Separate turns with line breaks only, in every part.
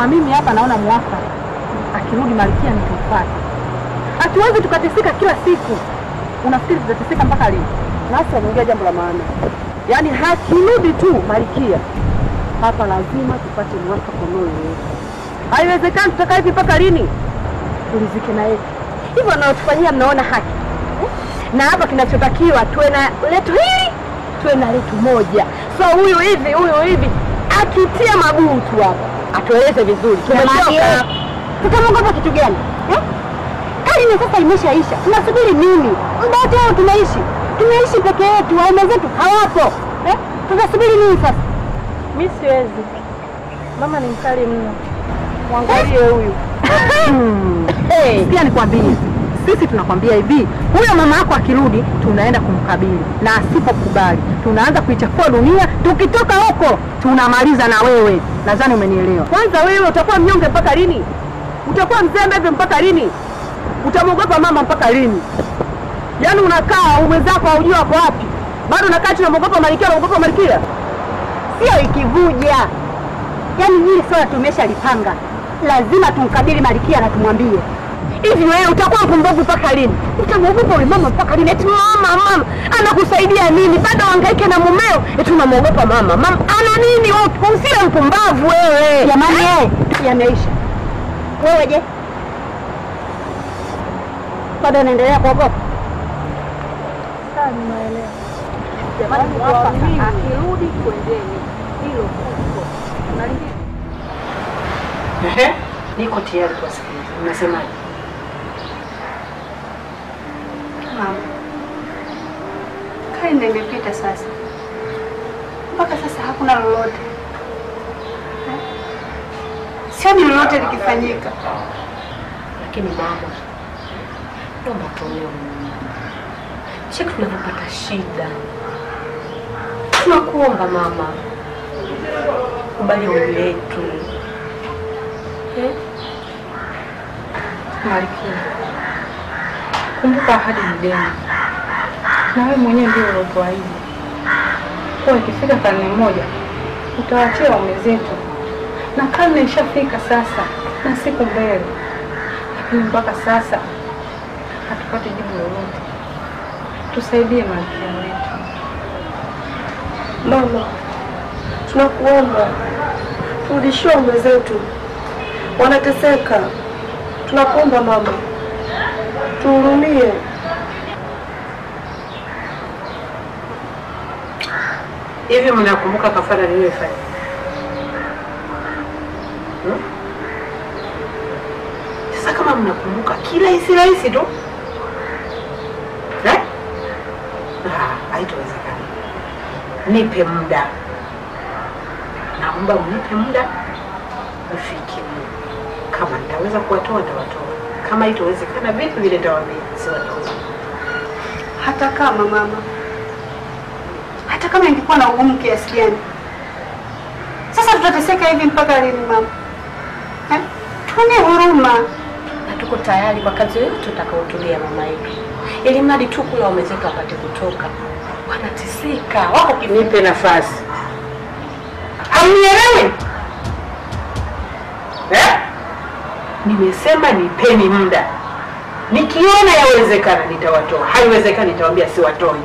na mimi hapa naona mwafaka, akirudi Malkia nitumfuate. Hatuwezi tukateseka kila siku. Unafikiri tutateseka mpaka lini?
Nasi ameongea jambo la maana.
Yaani hakirudi tu Malkia, hapa lazima tupate mwafaka unaoeleweka. Haiwezekani tutakaa hivi mpaka lini? Tulizike na yetu
Hivyo wanaotufanyia mnaona haki eh? Na hapa kinachotakiwa tuwe na letu hili tuwe na letu moja. So huyu hivi huyu hivi akitia maguu tu hapa atueleze vizuri, tumechoka. Tutamwogopa kitu gani eh? Karne sasa imeshaisha, tunasubiri nini? Muda wote huu tunaishi tunaishi peke yetu, waume zetu hawapo eh? Tunasubiri nini sasa?
Mi siwezi, mama ni mkali mno. Mwangalie huyu.
Hey.
Pia nikwambie, sisi tunakwambia hivi, huyo mama yako akirudi, tunaenda kumkabili, na asipokubali tunaanza kuichafua dunia. Tukitoka huko tunamaliza na wewe. Nadhani umenielewa. Kwanza wewe utakuwa mnyonge mpaka lini? Utakuwa mzembe hivyo mpaka lini? Utamwogopa mama mpaka lini? Yaani unakaa ume zako haujui wako wapi, bado unakaa tu unamwogopa Malkia, unamwogopa Malkia.
Sio ikivuja, yaani hili swala tumeshalipanga, lazima tumkabili Malkia na tumwambie hivi. Wewe utakuwa mpumbavu mpaka lini? Utamwogopa yule mama mpaka lini? Eti mama, mama anakusaidia nini? Bado hangaike na mumeo, eti unamwogopa mama. Mama ana nini? Wewe Usiwe mpumbavu wewe. Jamani, eh, yameisha. Wewe je, bado unaendelea kuogopa?
Sawa, nimeelewa.
Jamani,
akirudi kwendeni, hilo kuko unalijibu.
Ehe, niko tayari kuwasikiliza. Unasemaje?
Mama, karne imepita sasa, mpaka sasa hakuna lolote Eh? sioni lolote likifanyika.
Lakini mama, naomba tuonee huruma. Cheki tunavyopata shida. Tunakuomba mama, kubali ombi letu. Eh?
Malkia, kumbuka ahadi ni deni, na wewe mwenyewe ndio uliotuahidi kuwa ikifika karne moja utawaachia waume zetu, na karne ishafika sasa na siku mbele, lakini mpaka sasa hatupati jibu lolote. Tusaidie Malkia wetu.
Mama, tunakuomba turudishie waume zetu, wanateseka. Tunakuomba mama, tuhurumie.
Hivi mnakumbuka kafara niliyofanya? Hmm? Sasa kama mnakumbuka kirahisi rahisi tu eh? Ah, haitowezekana. Nipe muda, naomba mnipe muda ufike. Kama nitaweza kuwatoa nitawatoa, kama haitowezekana vitu vile nitawaambia siwatoa.
hata kama mama, hata kama ingekuwa na ugumu kiasi gani, sasa tutateseka hivi mpaka lini mama? Eh? Tuone huruma.
na tuko tayari kwa kazi yoyote utakaotulia mama yetu, ili mradi tu kula waume zetu apate kutoka. Wanateseka, wako kinipe nafasi. Hamnielewi eh? Nimesema nipeni muda, nikiona yawezekana nitawatoa, haiwezekani nitawaambia siwatoi.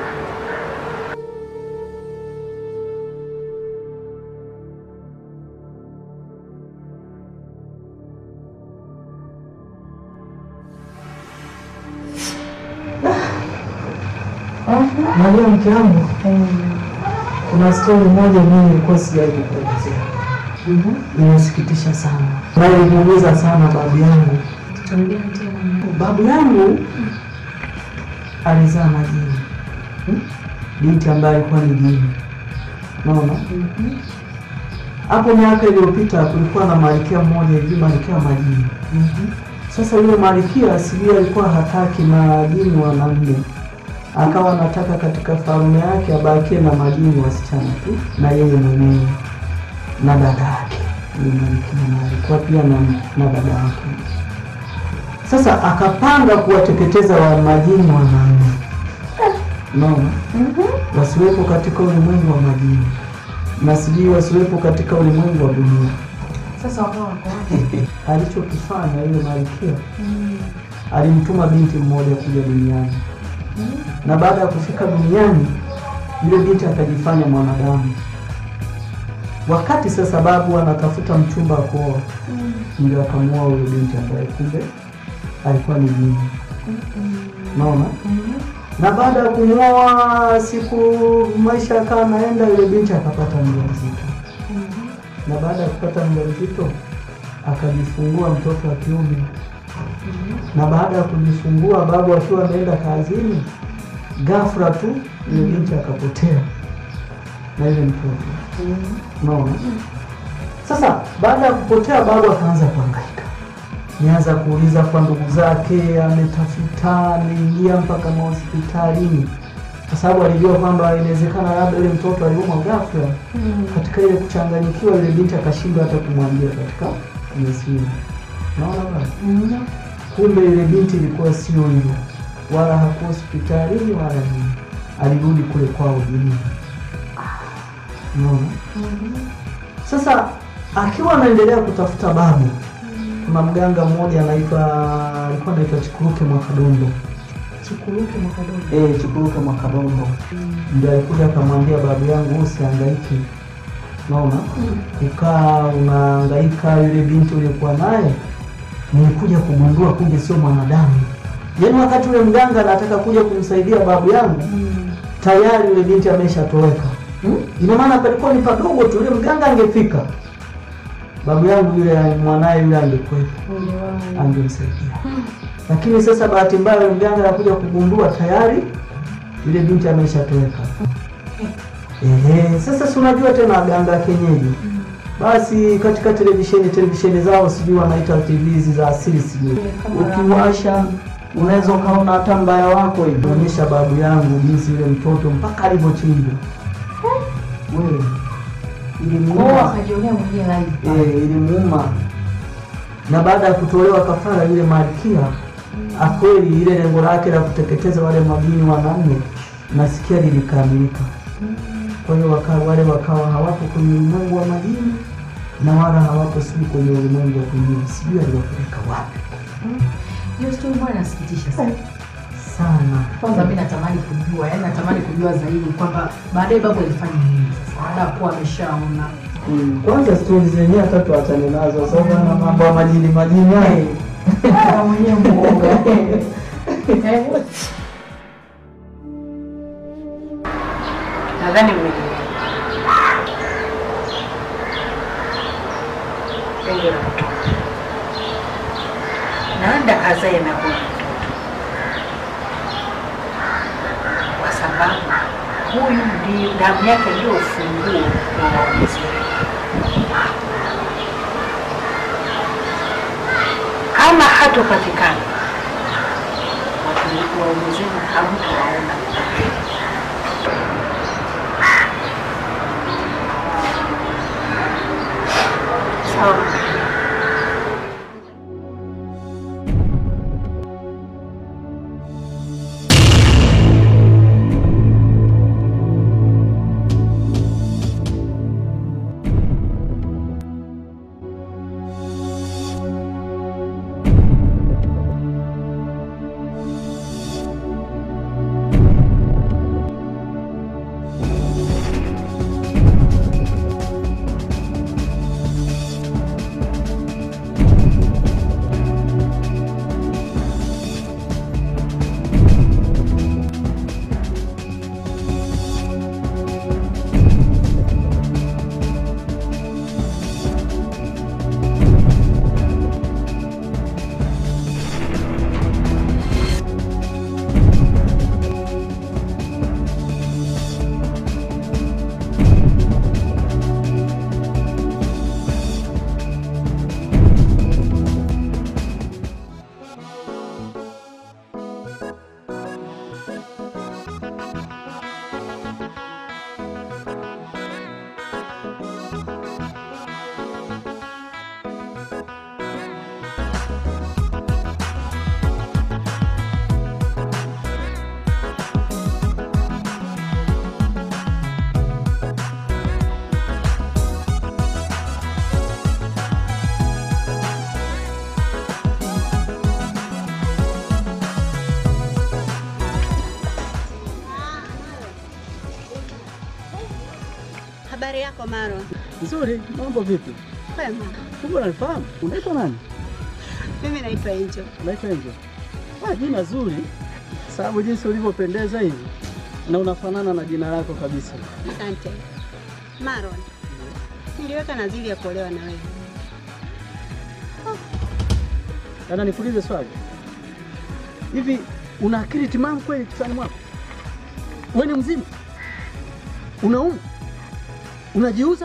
Najua mke wangu, kuna stori moja mimi nilikuwa sijawahi kukuelezea. Inasikitisha sana na iliniumiza sana babu yangu. Babu yangu alizaa na jini, Hmm? binti ambaye alikuwa ni jini. Naona hapo miaka iliyopita kulikuwa na malkia mmoja hivi, malkia wa majini. Sasa yule malkia asilia alikuwa hataki majini wanaume akawa anataka katika falme yake abakie na majini wasichana tu na yeye mwenyewe na dada yake yule malkia, na alikuwa pia na, na dada yake. Sasa akapanga kuwateketeza wa majini wanaume, unaona, wasiwepo katika ulimwengu wa majini na sijui wasiwepo katika ulimwengu wa dunia.
Sasa wakawa wako wapi?
alichokifanya yule malkia alimtuma binti mmoja kuja duniani na baada ya kufika duniani yule binti akajifanya mwanadamu wakati sasa babu anatafuta mchumba wa kuoa ndio akamuoa huyo binti ambaye kumbe alikuwa ni jini naona na baada ya kumwoa siku maisha yakawa naenda yule binti akapata mjamzito na baada ya kupata mjamzito akajifungua mtoto wa kiume na baada ya kujifungua babu akiwa ameenda kazini ghafla tu yule binti akapotea na yule mtoto unaona sasa baada ya kupotea babu akaanza kuhangaika nianza kuuliza kwa ndugu zake ametafuta ameingia mpaka mahospitalini kwa sababu alijua kwamba inawezekana labda yule mtoto aliumwa ghafla katika ile kuchanganyikiwa yule binti akashindwa hata kumwambia katika ile simu naona bana kumbe yule binti ilikuwa sio hivyo wala hakuwa hospitalini wala nini alirudi kule kwao jijini unaona sasa akiwa anaendelea kutafuta babu kuna mganga mmoja anaitwa alikuwa anaitwa chikuruke mwakadondo
Chikuruke mwakadogo.
eh chikuruke mwakadondo ndio alikuja akamwambia babu yangu usihangaike naona ukaa unahangaika yule binti uliokuwa naye nilikuja kugundua kumbe sio mwanadamu yaani wakati ule mganga anataka kuja kumsaidia babu yangu tayari yule binti ameshatoweka hmm? ina maana palikuwa ni padogo tu yule mganga angefika babu yangu yule mwanaye yule angekwepo angemsaidia lakini sasa bahati mbaya yule mganga anakuja kugundua tayari yule binti ameshatoweka Ehe, sasa si unajua tena waganga wa kienyeji basi katika televisheni televisheni zao sijui wanaita tv hizi za asili sijui ukiwasha unaweza ukaona hata mbaya wako ikionyesha babu yangu jinsi yule mtoto mpaka alivyochinjwa wewe
Kwao
ilimuuma
akajionea mwenyewe live.
eh, ilimuuma na baada ya kutolewa kafara yule malkia akweli ile lengo lake la kuteketeza wale majini wanane nasikia lilikamilika kwa hiyo waka, wale wakawa hawapo kwenye ulimwengu wa majini na wala hawapo sijui kwenye ulimwengu wa kwingine sijui aliwapeleka wapi
Hiyo story bwana inasikitisha sana.
sana
Kwanza mimi natamani kujua, yani natamani kujua zaidi kwamba baadaye babu alifanya nini sasa baada ya kuwa ameshaona.
Mm, kwanza stori zenyewe hata tuachane nazo sababu ana mambo ya majini majini hayo
Ah, mwenyewe muoga. Eh,
Nadhani mmenielewa. Lengo la mtoto naenda kazae na huyu mtoto, kwa sababu huyu ndio damu yake ndio ufunguo wa maumizi kama hatopatikana watu waume zenu hamtawaona sawa
Habari yako Maro?
Nzuri, mambo vipi?
Kwema.
Kumbe unanifahamu? Unaitwa nani?
Mimi naitwa Angel.
Unaitwa Angel. Ah, jina zuri. Sababu jinsi ulivyopendeza hivi na unafanana na jina lako kabisa.
Asante. Maron, niliweka nadhiri ya kuolewa na wewe.
Ana nikuulize swali. Hivi una akili timamu kweli kichwani mwako? Wewe ni mzima? Unaumwa? Unajiuza?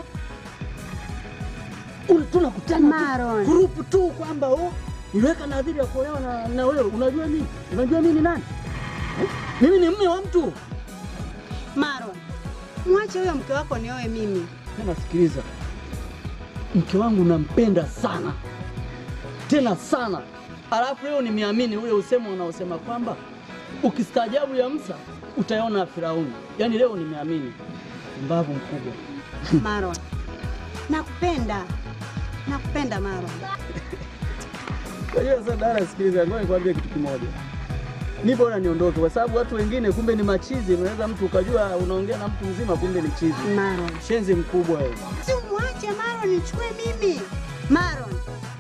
Un- Tunakutana
Maron.
tu grupu tu kwamba oh, niliweka nadhiri ya kuolewa na, na wewe. Unajua mimi? Unajua mimi ni nani? Eh? Mimi ni mume wa mtu.
Maron, mwache huyo mke wako nioe mimi.
Tena sikiliza, mke wangu nampenda sana tena sana, alafu leo nimeamini ule usemo unaosema kwamba ukistaajabu ya Musa utaona ya Firauni. Yaani leo nimeamini, mbavu mkubwa.
Maron, nakupenda. Nakupenda Maron.
Kwa hiyo sasa, dada, sikiliza, ngoja nikwambie kitu kimoja. Ni bora niondoke, kwa sababu watu wengine kumbe ni machizi. Unaweza mtu ukajua unaongea na mtu mzima, kumbe ni chizi.
Maron.
Shenzi mkubwa wewe.
Si mwache Maron nichukue mimi. Maron.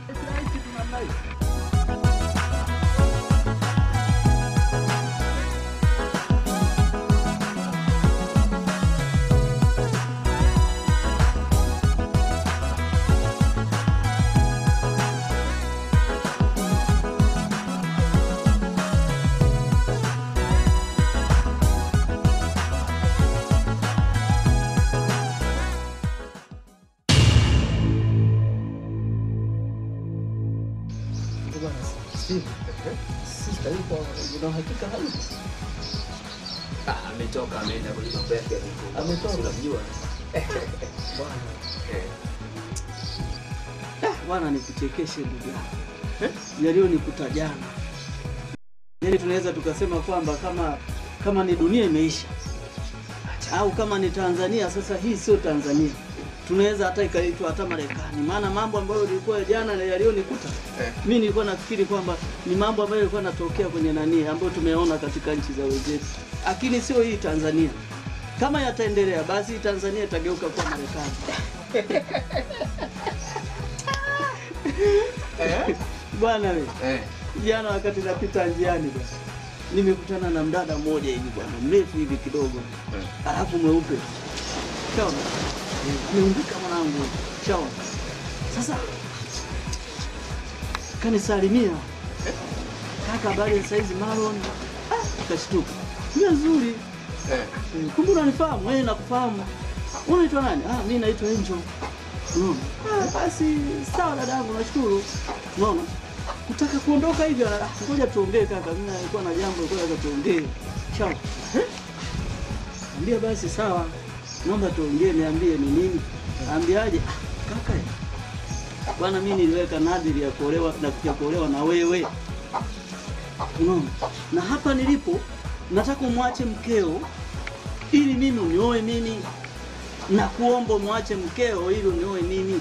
Sister yupo, una uhakika hali?
Ah, ametoka ameenda kwenye mambo yake ya huko.
Ametoka?
Unamjua?
Bwana.
Eh.
Ah, Bwana nikuchekeshe ndugu yangu. Yaliyonikuta jana. Yaani tunaweza tukasema kwamba kama kama ni dunia imeisha au kama ni Tanzania sasa, hii sio Tanzania, tunaweza hata ikaitwa hata Marekani, maana mambo ambayo ilikuwa jana na yaliyonikuta
Eh.
mimi nilikuwa nafikiri kwamba ni mambo ambayo yalikuwa yanatokea kwenye nani ambayo tumeona katika nchi za wenzetu, lakini sio hii Tanzania. Kama yataendelea basi hii Tanzania itageuka kuwa Marekani. Bwana we,
Eh.
jana wakati napita njiani bwana, nimekutana na mdada mmoja hivi bwana, mrefu hivi kidogo, alafu mweupe, shaona ameumbika mwanangu, shaona. Sasa kanisalimia, kaka, habari ya saizi Maron? Ah, kashtuka, ni nzuri
Eh.
Eh, kumbe unanifahamu? Eh, nakufahamu. Unaitwa nani? Ah, mimi naitwa Angel. Unaona? Ah, basi sawa dadangu, nashukuru. Unaona? Kutaka kuondoka hivi, ah, ngoja tuongee kaka, mimi nilikuwa na jambo nilikuwa nataka tuongee. Sawa. Eh? Ambia basi sawa. Naomba tuongee, niambie ni nini? Ambiaje? Ah, kaka. eh, Bwana mimi niliweka nadhiri ya kuolewa na ya kuolewa na wewe. Unaona? Na hapa nilipo nataka umwache mkeo ili mimi unioe mimi, na kuomba umwache mkeo ili unioe mimi.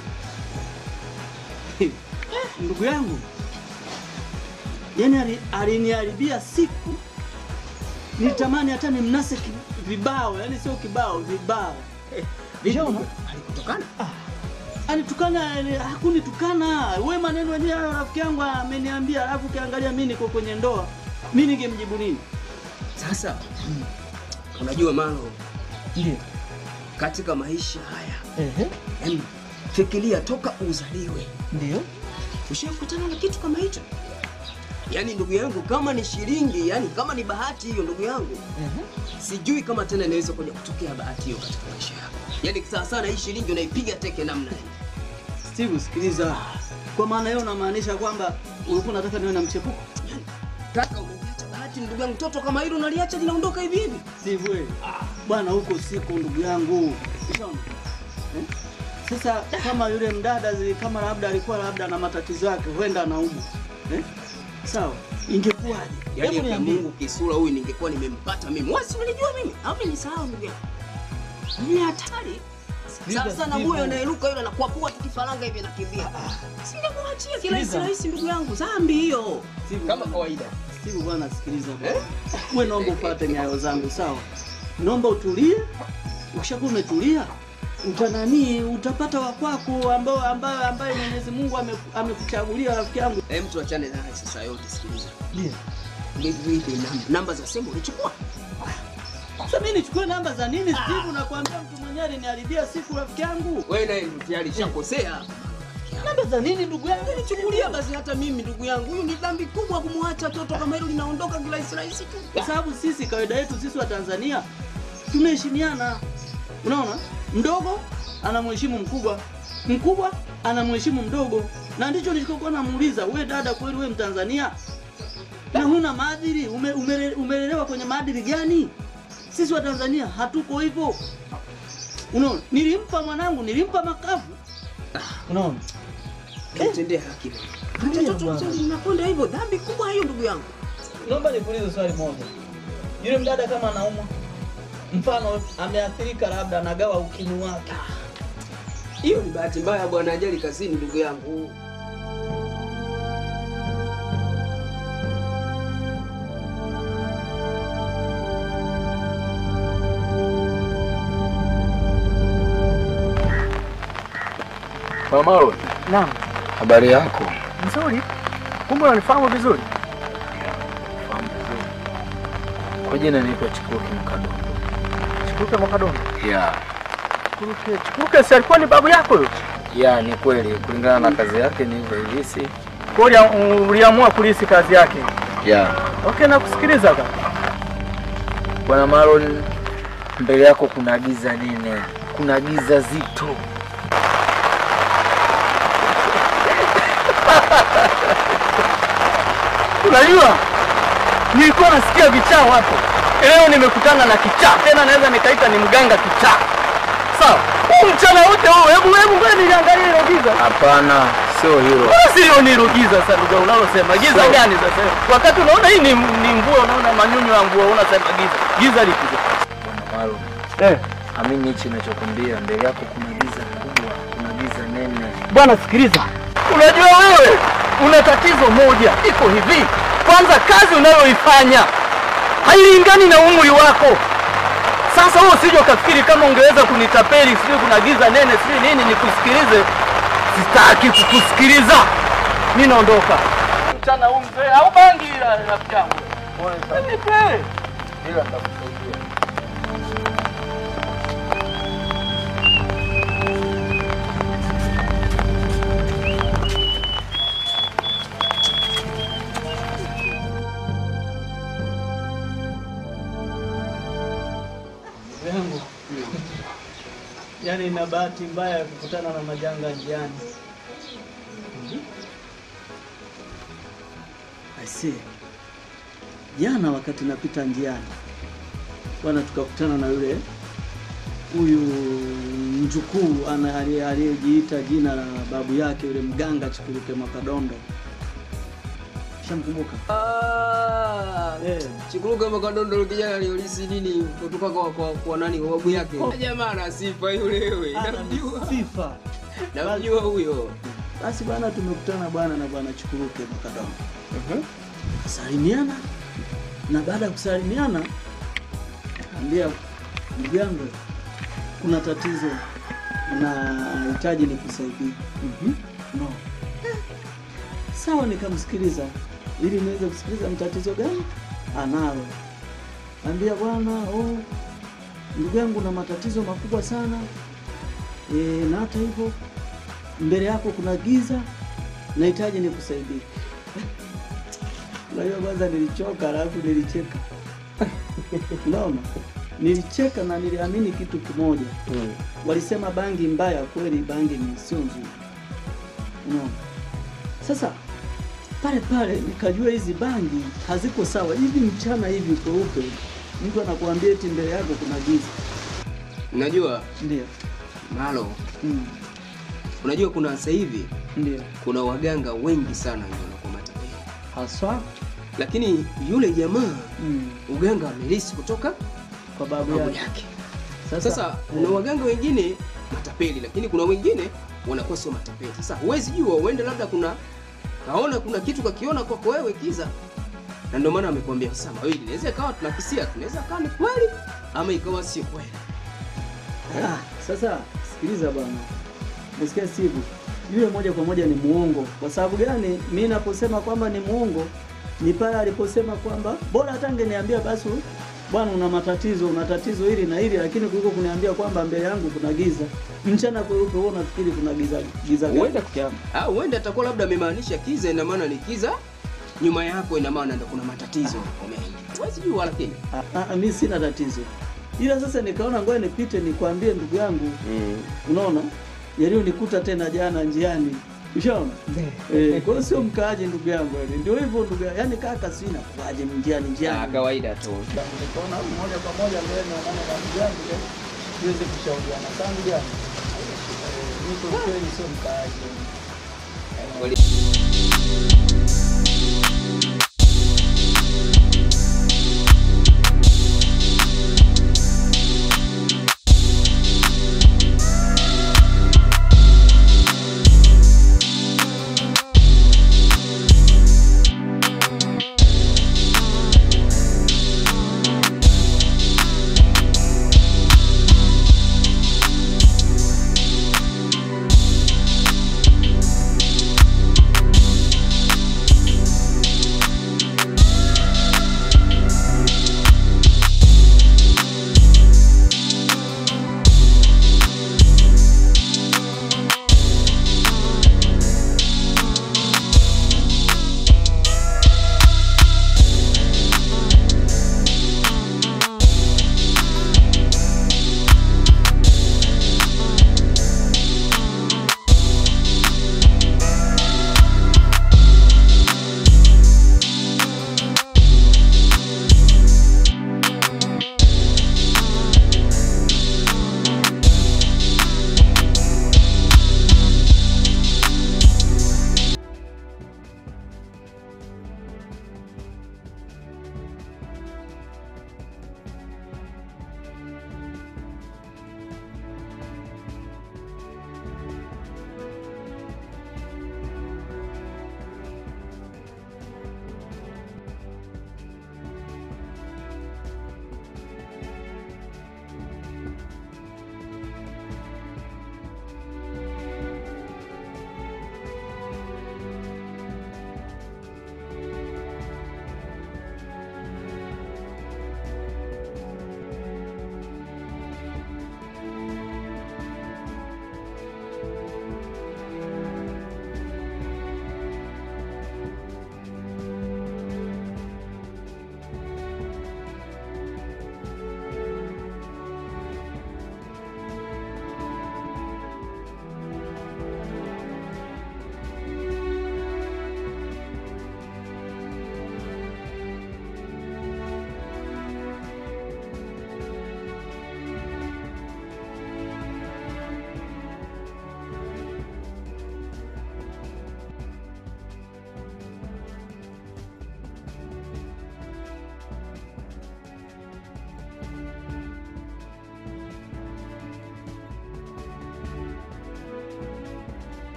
Ndugu yangu, yani ali- aliniharibia siku, nitamani hata nimnase ki- vibao, yani sio kibao, vibao. Vishaona?
Alikutukana?
Anitukana, yani hakunitukana. We maneno yenyewe hayo rafiki yangu ameniambia, alafu ukiangalia mimi niko kwenye ndoa, mimi ningemjibu nini?
Sasa unajua Malo,
Ndio.
katika maisha haya
Ehe.
yani, fikiria toka uzaliwe
Ndio.
ushakutana na kitu kama hicho. Yaani ndugu yangu, kama ni shilingi, yani kama ni bahati hiyo, ndugu yangu, sijui kama tena inaweza kuja kutokea bahati hiyo katika maisha yako. Yaani sawa sana hii shilingi unaipiga teke namna hii.
Steve, sikiliza. Kwa maana hiyo unamaanisha kwamba ulikuwa unataka niwe na mchepuko?
Kaka, umeliacha bahati ndugu yangu, toto kama hilo unaliacha linaondoka hivi hivi.
Steve, we. Bwana huko siku ndugu yangu. Ushaona? Eh? Sasa kama yule mdada zi, kama labda alikuwa labda na matatizo yake, huenda anaumwa. Eh? Sawa. Ingekuwaje?
Yaani
Hebu
kwa
niambie.
Mungu kisura huyu ningekuwa nimempata mimi. Wewe si unanijua mimi? Au mimi nisahau ndugu yangu. Ni hatari. Sasa na huyo anayeruka yule anakuapua tu kifaranga hivi anakimbia. Singemwachia kirahisi rahisi ndugu yangu. Dhambi hiyo.
Steve,
Kama kawaida.
Steve bwana, sikiliza bwana. Wewe naomba ufuate nyayo zangu, sawa? Naomba utulie. Ukishakuwa umetulia, utanani utapata wa kwako ambao ambaye ambaye Mwenyezi Mungu ame- amekuchagulia rafiki yangu.
Hem, tuachane naye sasa yote, sikiliza.
Ndio.
Vipi vipi namba, namba za simu ulichukua?
Sasa mimi nichukue namba za nini Steve? Nakwambia mtu mwenyewe aliniharibia siku rafiki yangu.
Wewe naye tayari shakosea.
Namba za nini ndugu yangu?
Nichukulia basi hata mimi ndugu yangu. Huyu ni dhambi kubwa kumwacha toto kama hilo linaondoka kirahisi rahisi tu.
Kwa sababu sisi kawaida yetu sisi wa Tanzania tunaheshimiana. Unaona? Mdogo anamheshimu mkubwa, mkubwa anamheshimu mdogo, na ndicho nilichokuwa namuuliza, we dada, kweli we Mtanzania na huna maadili? Ume, umele- umelelewa kwenye maadili gani? Sisi wa Tanzania hatuko hivyo. Unaona, nilimpa mwanangu, nilimpa makavu. Unaona?
Mtendee haki. Acha toto linakwenda hivyo, dhambi kubwa hiyo ndugu yangu.
Naomba nikuulize swali moja. Yule mdada kama anaumwa, mfano ameathirika, labda anagawa ukimwi wake,
Hiyo ni bahati mbaya bwana, ajali kazini ndugu yangu.
Mamao,
Naam,
habari yako?
nzuri. Kumbe unanifahamu vizuri.
Fahamu vizuri. Kwa jina naitwa Chikuruki Mkadondo.
Chikuruke Mwakadondo.
Ya,
Chikuruke, Chikuruke si alikuwa ni babu yako huyo?
ya ni kweli, kulingana na kazi yake ni hivyo hivi, si
Kwa hiyo ulia- uliamua kulisi kazi yake.
ya
Okay, nakusikiliza kaka.
bwana Maron, mbele yako kuna giza nene, kuna giza zito.
Unajua, nilikuwa nasikia vichaa hapo. Leo nimekutana na kichaa, tena naweza nikaita ni mganga kichaa. Sawa, huu mchana wote huu, hebu hebu ngoja niliangalia hilo giza.
Hapana, sio hilo.
Bora sio ni hilo giza sasa, ndugu yangu, unalosema giza
Sawa.
gani sasa? Wakati unaona hii ni, ni mvua, unaona manyunyu ya mvua, unasema giza. Giza lipi?
Bwana Maron,
Eh,
amini hichi ninachokwambia, mbele yako kuna giza kubwa, kuna giza nene.
bwana sikiliza, unajua wewe una tatizo moja, iko hivi. Kwanza kazi unayoifanya hailingani na umri wako. Sasa wewe usije ukafikiri kama ungeweza kunitapeli, sijui kuna giza nene, sijui nini, nikusikilize. Sitaki kukusikiliza, mimi naondoka. Mchana huu mzee au bangi ila rafiki yangu. Nipe.
Ila nitakusaidia.
yangu. Yaani na bahati mbaya ya kukutana na majanga njiani. I see. Jana wakati napita njiani bwana, tukakutana na yule huyu mjukuu ana- aliye- aliyejiita jina la babu yake yule mganga Chikuruke Mwakadondo. Shamkumbuka?
Ah,
Eh.
Chikuruka Makadondo yule kijana aliolisi nini kutoka kwa kwa, kwa nani kwa babu yake. Jamaa ana sifa yule wewe.
Ana
Namjua.
sifa.
Namjua huyo.
Basi bwana, tumekutana bwana na bwana Chikuruke Mwakadondo. Salimiana na baada ya kusalimiana, ambia ndugu yangu, kuna tatizo nahitaji nikusaidie. No. Eh, Sawa, nikamsikiliza ili niweze kusikiliza ni tatizo gani analo. Ambia bwana, oh, ndugu yangu na matatizo makubwa sana e, na hata hivyo mbele yako kuna giza, nahitaji nikusaidie. Unajua, kwanza nilichoka, alafu nilicheka. Unaona, nilicheka na niliamini kitu kimoja. Walisema bangi mbaya, kweli bangi ni sio nzuri. Unaona, sasa pale pale nikajua hizi bangi haziko sawa. Hivi mchana hivi kweupe, mtu anakuambia eti mbele yako kuna giza.
Unajua
Ndio.
Malo,
Mm.
unajua kuna sasa hivi
Ndio.
kuna waganga wengi sana ndio wanakuwa matapeli.
Haswa
Lakini yule jamaa
mm.
uganga amelisi kutoka
kwa babu
babu
yake.
yake.
Sasa,
Sasa kuna waganga wengine matapeli, lakini kuna wengine wanakuwa sio matapeli. Sasa huwezi jua, uende labda kuna kaona kuna kitu kakiona kwako wewe kiza, na ndio maana amekwambia sasa mawili, inaweza ikawa tunakisia, tunaweza ikawa ni kweli ama ikawa sio kweli.
Ah, sasa sikiliza bwana, nasikia Steve, yule moja kwa moja ni muongo. Kwa sababu gani? Mi naposema kwamba ni muongo ni pale aliposema kwamba bora hata angeniambia basi bwana, una matatizo, una tatizo hili na hili, lakini kuliko kuniambia kwamba mbele yangu kuna giza mchana kweupe, wewe unafikiri kuna giza giza gani?
Huenda ah, huenda atakuwa labda amemaanisha kiza, ina maana ni kiza nyuma yako, ina maana ndo kuna matatizo yako mengi. Huwezi jua, lakini
Ah, ah, mi sina tatizo, ila sasa nikaona ngoja nipite nikwambie ndugu yangu unaona yaliyonikuta tena jana njiani ushaona eh, kwa hiyo sio mkaaji ndugu yangu yani ndio hivyo ndugu yangu yani kaka sina kuaje njiani njiani
Ah, kawaida tu.
nikaona moja kwa moja mbele naonana na ndugu yangu eh, tuweze kushauriana tangu jana Eh, niko kweli sio mkaaji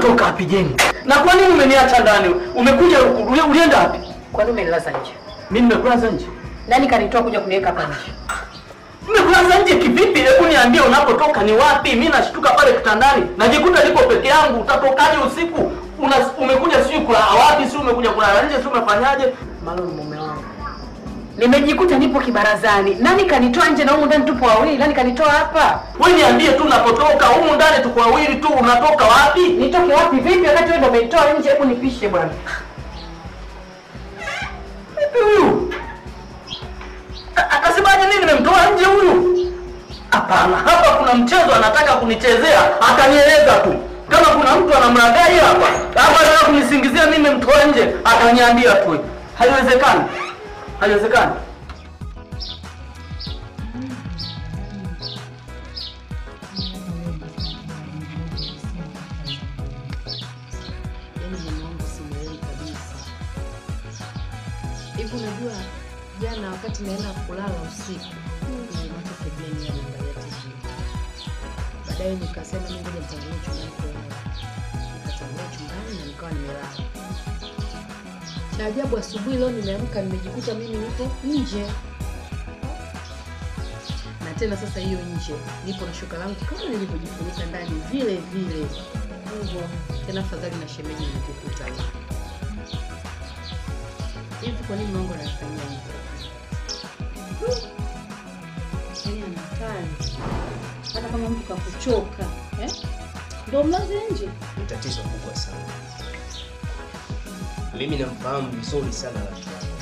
Unatoka wapi Jeni? Na kwa nini umeniacha ndani? Umekuja uli- ulienda wapi?
Kwani umenilaza nje?
Mimi nimekulaza nje.
Nani kanitoa kuja kuniweka hapa nje?
Nimekulaza nje kivipi? Hebu niambie unapotoka ni wapi? Mimi nashtuka pale kitandani. Najikuta niko peke yangu. Utatokaje usiku? Una, umekuja sijui kulala wapi? Si umekuja kulala nje? Si umefanyaje?
Malo ni mume wangu. Nimejikuta nipo kibarazani. Nani kanitoa nje na humu ndani tupo wawili? Nani kanitoa hapa?
Wewe niambie tu unapotoka. Humu ndani tuko wawili tu. Unatoka wapi?
Nitoke wapi vipi wakati wewe ndio umenitoa nje? Hebu nipishe bwana.
Vipi huyu? A- Akasemaje nini nimemtoa nje huyu? Hapana, hapa kuna mchezo anataka kunichezea, atanieleza tu. Kama kuna mtu anamlagai hapa, hapa anataka kunisingizia mimi nimemtoa nje, ataniambia tu. Haiwezekani. Haiwezekani.
Yaani mume wangu simuelewi kabisa. Hivi unajua jana wakati naenda kulala usiku, nilimwacha pembeni anaangalia TV. Baadaye nikasema mimi ngoja nitangulie chumbani kulala. Nikatangulia chumbani na nikawa nimelala. Cha ajabu asubuhi leo nimeamka nimejikuta mimi nipo nje. Na tena sasa hiyo nje nipo na shuka langu kama nilivyojifunika ndani vile vile. Hivyo tena afadhali na shemeji nikikuta hivi. Hivi kwa nini Mungu anafanyia hivyo?
Yaani anatali. Hata kama mtu kakuchoka, eh? Ndio mlaze nje.
ni tatizo kubwa sana. Mimi namfahamu vizuri sana rafiki yangu,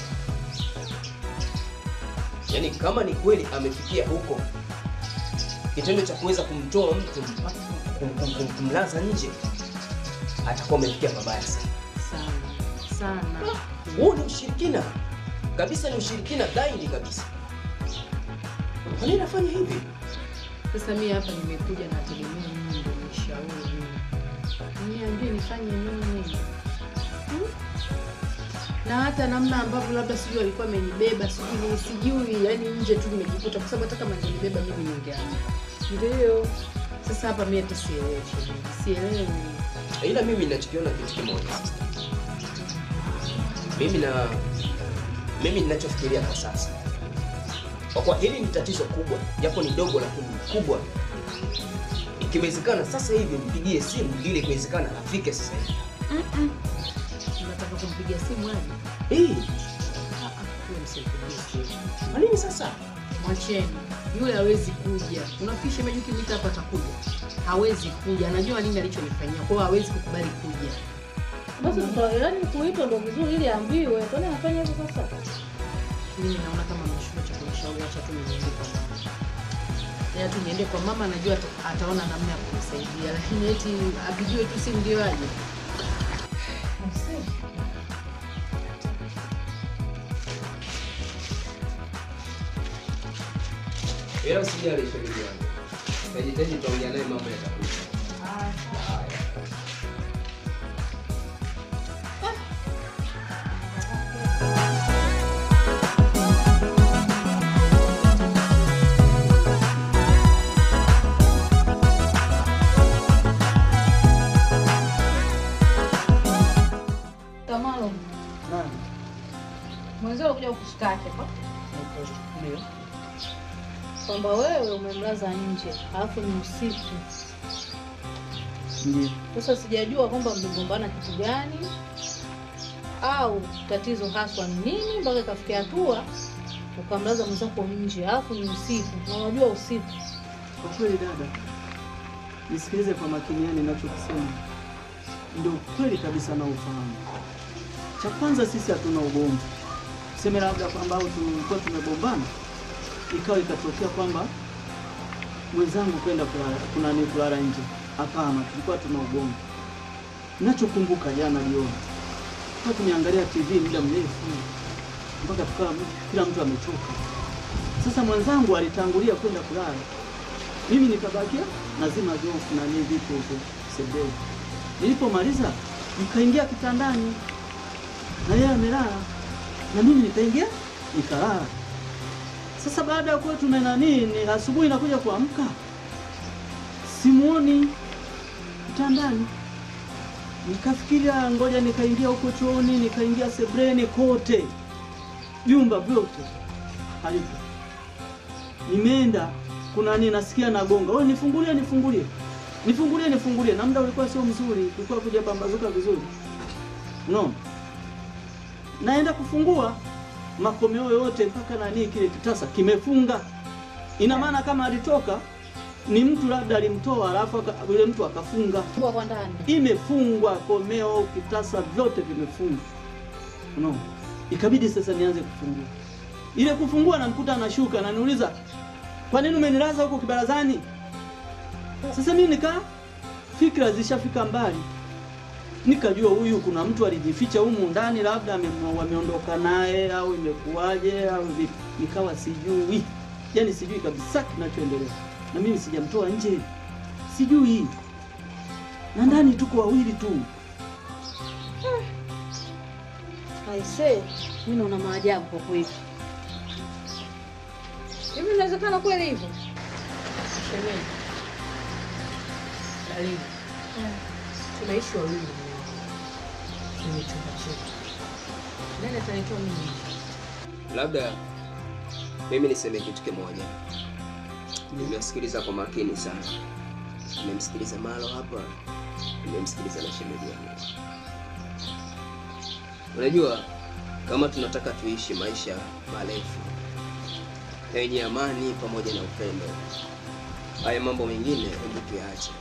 yaani kama ni kweli amefikia huko kitendo cha kuweza kumtoa mtu mpaka kum, kum, kum, kumlaza nje, atakuwa amefikia pabaya sana.
Sana sana.
Huu ni ushirikina kabisa, ni ushirikina dhahiri kabisa. Kwa nini nafanya hivi?
Sasa mimi hapa nimekuja na tegemea mimi ndio nishauri mimi. Niambie nifanye nini? Hmm? Na hata namna ambavyo labda sijui alikuwa amenibeba sijui nini sijui, yani nje tu nimejikuta kwa sababu hata kama angenibeba mimi ningeamka. Ndio. Sasa hapa mimi hata sielewi, shemeji. sielewi.
ila mimi ninachokiona kitu kimoja sister. mimi na mimi ninachofikiria kwa sasa kwa kuwa hili ni tatizo kubwa japo ni dogo lakini ni kubwa ikiwezekana sasa hivi mpigie simu ili ikiwezekana afike sasa hivi
Mm-mm. Unataka kumpigia simu aje?
Eh,
Ah, ah, huyo msimpigie simu.
kwa nini sasa
Mwacheni, yule hawezi kuja. Unafikiri shemeji ukimwita hapa atakuja? Hawezi kuja, anajua nini alichonifanyia, kwa hiyo hawezi kukubali kuja.
Basi tuta- yaani kuitwa ndio vizuri ili aambiwe. Kwani anafanya hivyo sasa?
Mimi naona kama mshuko cha kunishauri, acha tu niende kwa mama. Ya tu niende kwa mama, najua ata- ataona namna ya kunisaidia, lakini eti apigiwe tu simu ndio aje.
ila usijali shemeji yangu najitaji tutaongea naye mambo yatakuja
Tamalo,
Naam.
mwenzio alikuja kukushtaki hapa
Ndio.
kwamba wewe umemlaza nje alafu ni usiku.
Ndio.
Sasa sijajua kwamba mligombana kitu gani au tatizo haswa ni nini mpaka ikafikia hatua ukamlaza mwenzako nje alafu ni usiku, na unajua usiku
Kwa kweli dada, nisikilize kwa makini, yani ninachokisema ndio kweli kabisa na ufahamu. Cha kwanza sisi hatuna ugomvi, tuseme labda kwamba au tulikuwa tumegombana ikawa ikatokea kwamba mwenzangu kwenda kulala kuna ni kulala nje. Hapana, tulikuwa tuna ugomvi. Ninachokumbuka jana jioni, kwa tumeangalia TV muda mrefu mpaka tukawa kila mtu amechoka. Sasa mwenzangu alitangulia kwenda kulala mimi nikabakia nazima jofu na nini vitu huko sebuleni. Nilipomaliza nikaingia kitandani na yeye amelala na mimi nikaingia nikalala. Sasa baada ya kuwa tuna nani, ni asubuhi nakuja kuamka simuoni kitandani. Nikafikiria ngoja nikaingia huko chooni, nikaingia sebreni, kote vyumba vyote halipo. Nimeenda kuna nini, nasikia nagonga, oh, nifungulie, nifungulie, nifungulie, nifungulie, na muda ulikuwa sio mzuri, ulikuwa kuja pambazuka vizuri, no. Naenda kufungua makomeo yote mpaka nani, kile kitasa kimefunga. Ina maana kama alitoka ni mtu labda alimtoa, alafu aka- yule mtu akafunga
Kwa ndani.
imefungwa komeo, kitasa vyote vimefungwa. No. Ikabidi sasa nianze kufungua. Ile kufungua namkuta anashuka ananiuliza, kwa nini umenilaza huko kibarazani? Sasa mimi nika fikra zishafika mbali, nikajua huyu kuna mtu alijificha humu ndani, labda ame- wameondoka naye au imekuwaje au vipi. Nikawa sijui, yani sijui kabisa kinachoendelea, na mimi sijamtoa nje, sijui na ndani tuko wawili tu.
Aisee, mimi naona maajabu kwa kweli. Hivi inawezekana kweli hivyo?
Shemeji. Dalili. Tunaishi wawili kwenye chumba chetu. Nani atanitoa mimi?
Labda mimi niseme kitu kimoja. Nimesikiliza kwa makini sana. Nimemsikiliza Malo hapa, nimemsikiliza na shemeji yangu. Unajua, kama tunataka tuishi maisha marefu yenye amani pamoja na upendo, haya mambo mengine hebu tuyaache.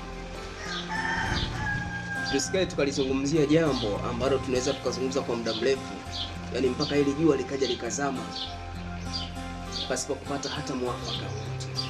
Tusikae tukalizungumzia jambo ambalo tunaweza tukazungumza kwa muda mrefu, yaani mpaka hili jua likaja likazama pasipo kupata hata mwafaka wote.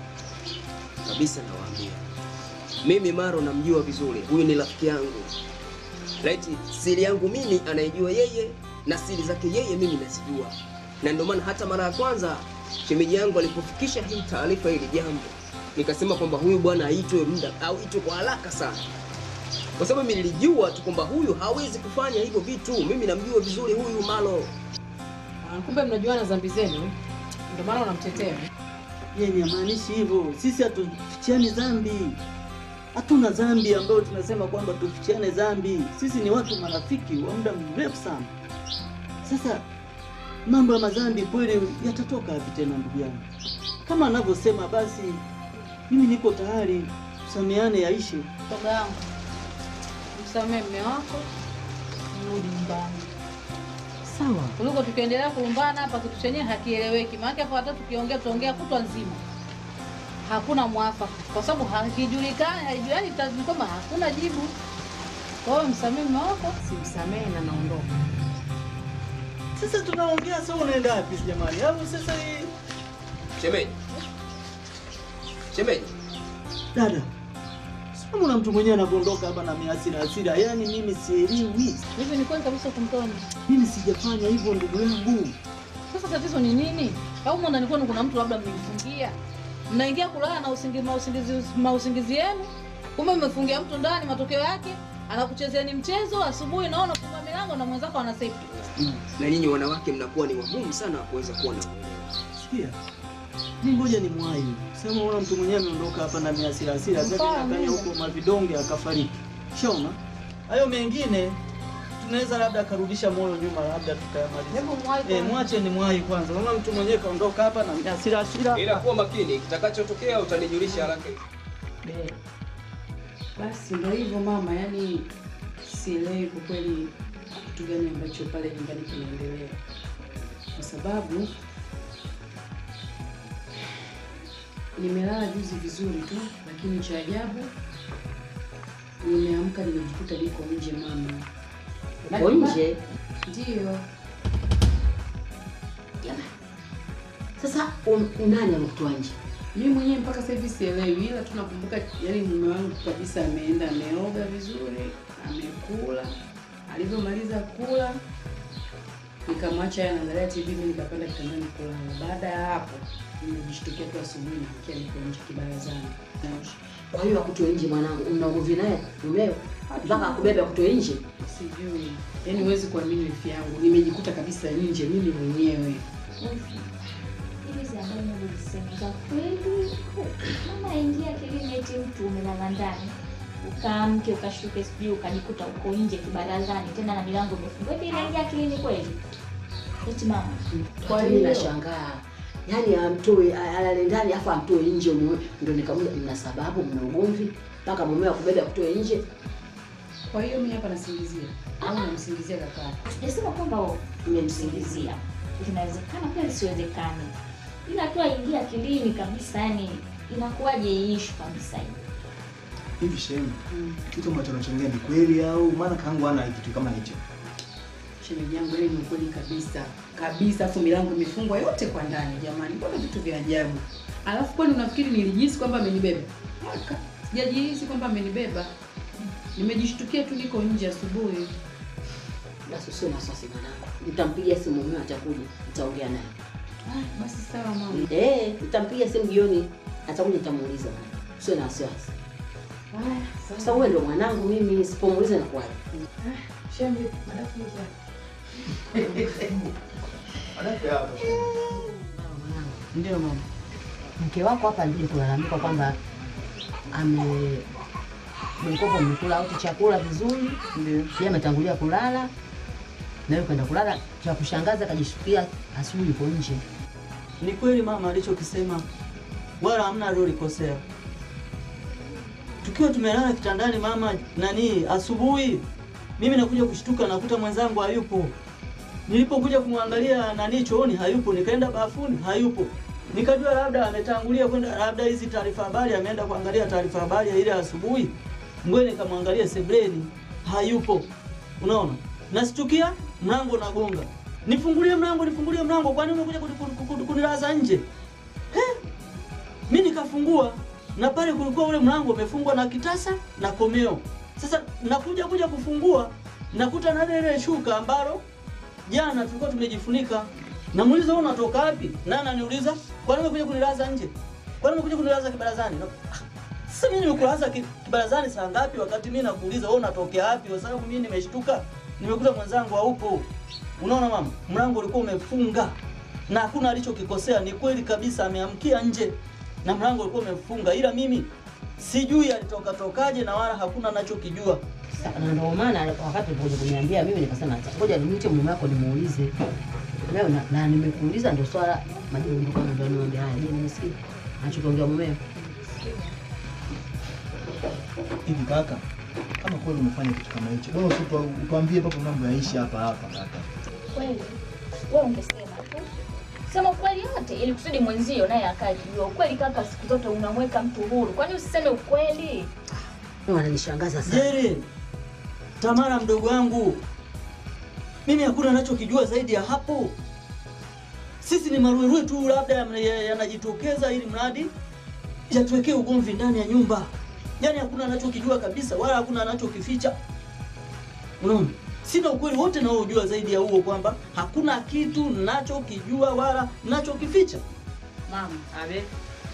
Kabisa nawaambia, mimi Maro namjua vizuri, huyu ni rafiki yangu. Laiti siri yangu mimi anaijua yeye na siri zake yeye mimi nazijua, na ndio maana hata mara ya kwanza shemeji yangu alipofikisha hii taarifa hili jambo, nikasema kwamba huyu bwana aitwe muda au aitwe kwa haraka sana, kwa sababu mimi nilijua tu kwamba huyu hawezi kufanya hivyo vitu. Mimi namjua vizuri huyu Malo.
Ah, Kumbe mnajuana dhambi zenu. Ndio maana unamtetea.
Yeye hamaanishi hivyo. Sisi hatufichiani dhambi, hatuna dhambi ambayo tunasema kwamba tufichiane dhambi. Sisi ni watu marafiki wa muda mrefu sana. Sasa mambo ya madhambi kweli yatatoka wapi tena, ndugu yangu? Kama anavyosema basi, mimi niko tayari, tusameane, yaishi.
Shoga yangu, msamehe mme wako, mrudi nyumbani.
Sawa.
Kuliko tukiendelea kulumbana hapa, kitu chenyewe hakieleweki. Maana hapo hata tukiongea tutaongea kutwa nzima, hakuna mwafaka, kwa sababu hakijulikani, haijulikani tazini kwamba hakuna jibu. Kwa hiyo msamehe mme wako,
simsamehe na naondoka.
Sasa tunaongea, sasa unaenda wapi jamani? Au sasa hii
Shemeji, shemeji,
dada Simu na mtu mwenyewe anaondoka hapa na hasira hasira, yaani mimi sielewi.
hivi ni kweli kabisa kumtoa nje?
Mimi sijafanya hivyo ndugu yangu.
Sasa tatizo ni nini? Au mwa ndani kwenu kuna mtu labda mmemfungia, mnaingia kulala na usingizi, mausingizi, mausingizi yenu, kumbe mmefungia mtu ndani. Matokeo yake anakuchezeeni mchezo, asubuhi naona funga milango na mwenzako ana safety.
na nyinyi wanawake mnakuwa ni wagumu sana wa kuweza kuwa na uelewa.
Sikia. Mimi ngoja ni mwai. Sema una mtu mwenyewe ameondoka hapa na hasira hasira, sasa
Mfano.
akanya huko mavidonge akafariki. Shaona? Hayo mengine tunaweza labda akarudisha moyo nyuma, labda tukayamaliza.
Hebu mwai
Eh,
kwanza.
mwache ni mwai kwanza. Unaona mtu mwenyewe kaondoka hapa na hasira hasira.
Ila kuwa makini, kitakachotokea utanijulisha haraka.
Be. Basi ndio hivyo mama, yani sielewi kwa kweli kitu gani ambacho pale nyumbani kinaendelea, kwa sababu nimelala juzi vizuri tu, lakini cha ajabu nimeamka nimejikuta niko nje mama.
Uko nje?
Ndiyo.
Sasa um, nani amekutoa nje?
Mimi mwenyewe mpaka sasa hivi sielewi, ila tu nakumbuka yani mume wangu kabisa ameenda ameoga vizuri, amekula. Alivyomaliza kula, nikamwacha yeye anaangalia TV, mimi nikapanda kitandani kulala. Baada ya hapo, nimejishtukia tu asubuhi nikiwa niko nje kibarazani.
Kwa hiyo akutoe nje mwanangu, una ugomvi naye mumeo mpaka akubebe akutoe nje?
Sijui, yani huwezi kuamini wifi yangu, nimejikuta kabisa nje mimi mwenyewe.
Hizi habari unazisema za kweli? Mama aingia akilini eti mtu umelala ndani. ukaamke ukashuke, sijui ukajikuta uko nje kibarazani, tena na milango imefungwa. Hivi inaingia akilini kweli? Eti mama,
Kwa hiyo nashangaa. Yaani amtoe alale ndani afu amtoe nje mume. Ndio nikamuja mna sababu mna ugomvi mpaka mume akubeba kutoe nje.
Kwa hiyo mimi hapa nasingizia au namsingizia kaka?
sijasema kwamba umemsingizia, linawezekana pia lisiwezekane, ila tu aingia akilini kabisa, yani inakuwaje hii issue kabisa hii.
Hivi shemu, kitu ambacho anachongea ni kweli au maana kangu ana kitu kama hicho?
Shemeji yangu ile ni ukweli kabisa kabisa, afu milango imefungwa yote kwa ndani. Jamani, mbona vitu vya ajabu? Alafu kwani unafikiri nilijihisi kwamba amenibeba? Haka, sijajihisi kwamba amenibeba, nimejishtukia tu niko nje asubuhi.
Basi usio na wasiwasi mwanangu. Nitampigia simu mume atakuja, nitaongea naye.
Ah, basi sawa mama.
Eh, nitampigia simu jioni, atakuja nitamuuliza. Usio na wasiwasi.
Haya,
Sasa wewe ndio mwanangu mimi, sipomuuliza nakuwaje?
Shembe, madafu hizo.
Ndio mama.
Mke wako hapa ndiye kulalamika kwamba ame mkopo mmekula au chakula vizuri,
ndio
yeye ametangulia kulala na wewe kwenda kulala. Cha kushangaza kajishukia asubuhi yuko nje.
Ni kweli mama alichokisema, wala hamna aliolikosea. Tukiwa tumelala kitandani mama, nani, asubuhi mimi nakuja kushtuka, nakuta mwenzangu hayupo. Nilipokuja kumwangalia nani chooni, hayupo. Nikaenda bafuni, hayupo. Nikajua labda ametangulia kwenda, labda hizi taarifa habari, ameenda kuangalia taarifa habari ya ile asubuhi. Ngoja nikamwangalia sebleni, hayupo. Unaona, nashtukia mlango nagonga, nifungulie mlango, nifungulie mlango, kwani umekuja kuni- kuni- kuni- kunilaza nje? He? Mi nikafungua na pale kulikuwa ule mlango umefungwa na kitasa na komeo. Sasa nakuja kuja kufungua nakuta na ile shuka ambalo jana tulikuwa tumejifunika. Namuuliza wewe unatoka wapi? Na ananiuliza kwani umekuja kunilaza nje? Kwani umekuja kunilaza kibarazani? Na- ah, Sasa mimi nimekulaza ki- kibarazani saa ngapi wakati mimi nakuuliza wewe unatokea wapi? Kwa sababu mimi nimeshtuka. Nimekuta mwenzangu haupo. Unaona mama, mlango ulikuwa umefunga na hakuna alichokikosea. Ni kweli kabisa, ameamkia nje na mlango ulikuwa umefunga, ila mimi sijui alitoka tokaje na wala hakuna anachokijua.
Sa- Na ndio maana wakati ulipokuja kuniambia mimi nikasema acha ngoja nimwite mume wako nimuulize. Leo na, na nimekuuliza ndio swala majibu ndio kama ndio niambia haya. Je, nimesikia anachokiongea mumeo?
Hivi kaka, kama kweli umefanya kitu kama hicho, bora usitu utuambie papo mambo yaishi hapa hapa kaka.
Kweli wewe ungesema tu, sema ukweli yote, ili kusudi mwenzio naye akae kijua ukweli. Kaka, siku zote unamweka mtu huru, kwani usiseme ukweli?
Wananishangaza sana.
Jere, Tamara mdogo wangu, mimi hakuna anachokijua zaidi ya hapo. Sisi ni maruerue tu, labda yana- yanajitokeza ili mradi yatuwekee ugomvi ndani ya nyumba. Yaani hakuna anachokijua kabisa, wala hakuna anachokificha. Unaona, sina ukweli wote naojua zaidi ya huo, kwamba hakuna kitu nachokijua wala nachokificha.
Mama, abe.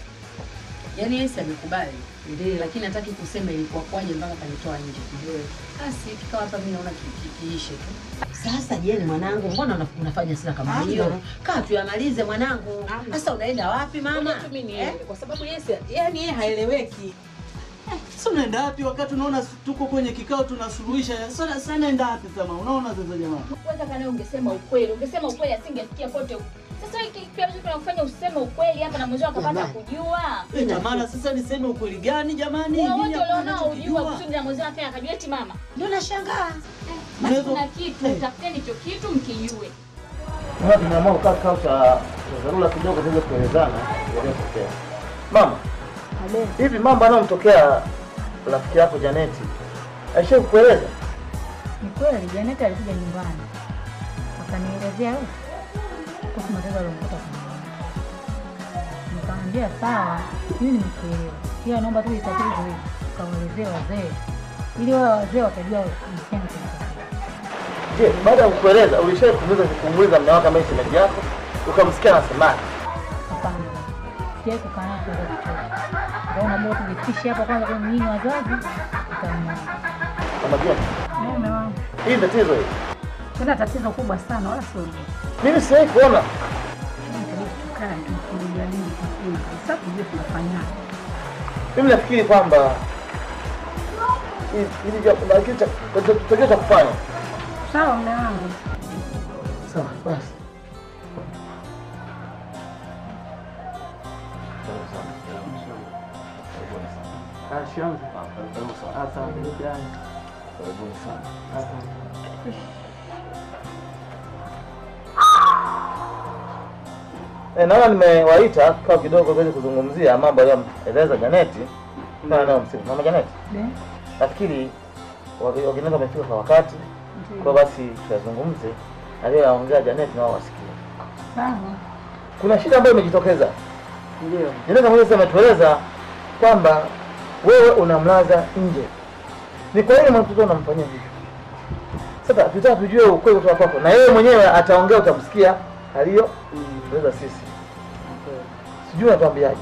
Yaani Yesu amekubali. Ndio, lakini hataki kusema ilikuwa kwaje mpaka kanitoa nje. Ndio. Basi kikawa hapa mimi naona ki- ki- kiishe tu.
Sasa jeni mwanangu, mbona una- unafanya sila kama
Hamna.
hiyo? Kaa tuyamalize mwanangu. Sasa unaenda wapi mama?
Ngoja tu mimi niende kwa sababu Yesu yaani yeye haeleweki.
Sasa unaenda wapi wakati unaona tuko kwenye kikao tunasuluhisha? Sasa sasa naenda wapi sasa? Unaona sasa jamani?
Wewe kaka, naye ungesema ukweli, ungesema ukweli asingesikia pote huko. Sasa hiki pia vitu vinakufanya useme ukweli hapa na mwenzio akapata
Jamani.
kujua.
Eh, Tamara, sasa niseme ukweli gani jamani?
Wewe
Mimi
wote
hakuna
ulionao ujua
ninachokijua.
kusudi na mwenzio afanya akajua eti mama.
Ndio nashangaa.
Basi
Unaweza-
kuna kitu, tafuteni hicho kitu mkijue.
Mama, tumeamua kukaa kikao cha cha dharura kidogo tuweze kuelezana yaliyotokea. Mama, hivi mambo yanayomtokea rafiki yako Janeti aisha kukueleza?
Ni kweli Janeti alikuja nyumbani akanielezea yote kuhusu matatizo aliyomkuta kwa mama. Nikamwambia sawa, mimi nimekuelewa, ila naomba tu itatizo hili ukawaelezee wazee ili wale wazee watajua msichana kinachotokea.
Je, baada ya kukueleza ulishawahi kumuuliza kumuuliza mume wako ambaye ni shemeji yako ukamsikia anasemaje?
Hapana, sijawahi kukaa naye kuweza kuchoka. Ndio bora tujifikishe hapa kwanza kwa nyinyi wazazi, tutamwona.
Kama je,
Mume wangu
hii ni tatizo hili.
tena tatizo kubwa sana, wala sio dogo.
Mimi siwahi kuona.
Inabidi tukae tulijadili kwa kina kabisa, tujue tunafanyaje.
Mimi nafikiri kwamba Ili- ili jambo na kitu cha- cha- tutakiwa cha kufanya.
Sawa mume wangu.
Sawa, basi. Eh, naona nimewaita kwa kidogo tuweze kuzungumzia mambo aliyoeleza Janeti kana nayo msimu. Mama Janeti, nafikiri waki- wakinaweza wamefika kwa wakati, kwa basi tuyazungumze aliyoyaongea Janeti na wao wasikie.
Sawa.
Kuna shida ambayo imejitokeza.
Ndio.
Janeti mwenyewe ametueleza kwamba wewe unamlaza nje. Ni kwa nini mtoto unamfanyia hivyo? Sasa tutaka tujue ukweli kutoka kwako, na yeye mwenyewe ataongea, utamsikia aliyo tueleza sisi. Sijui unatuambiaje?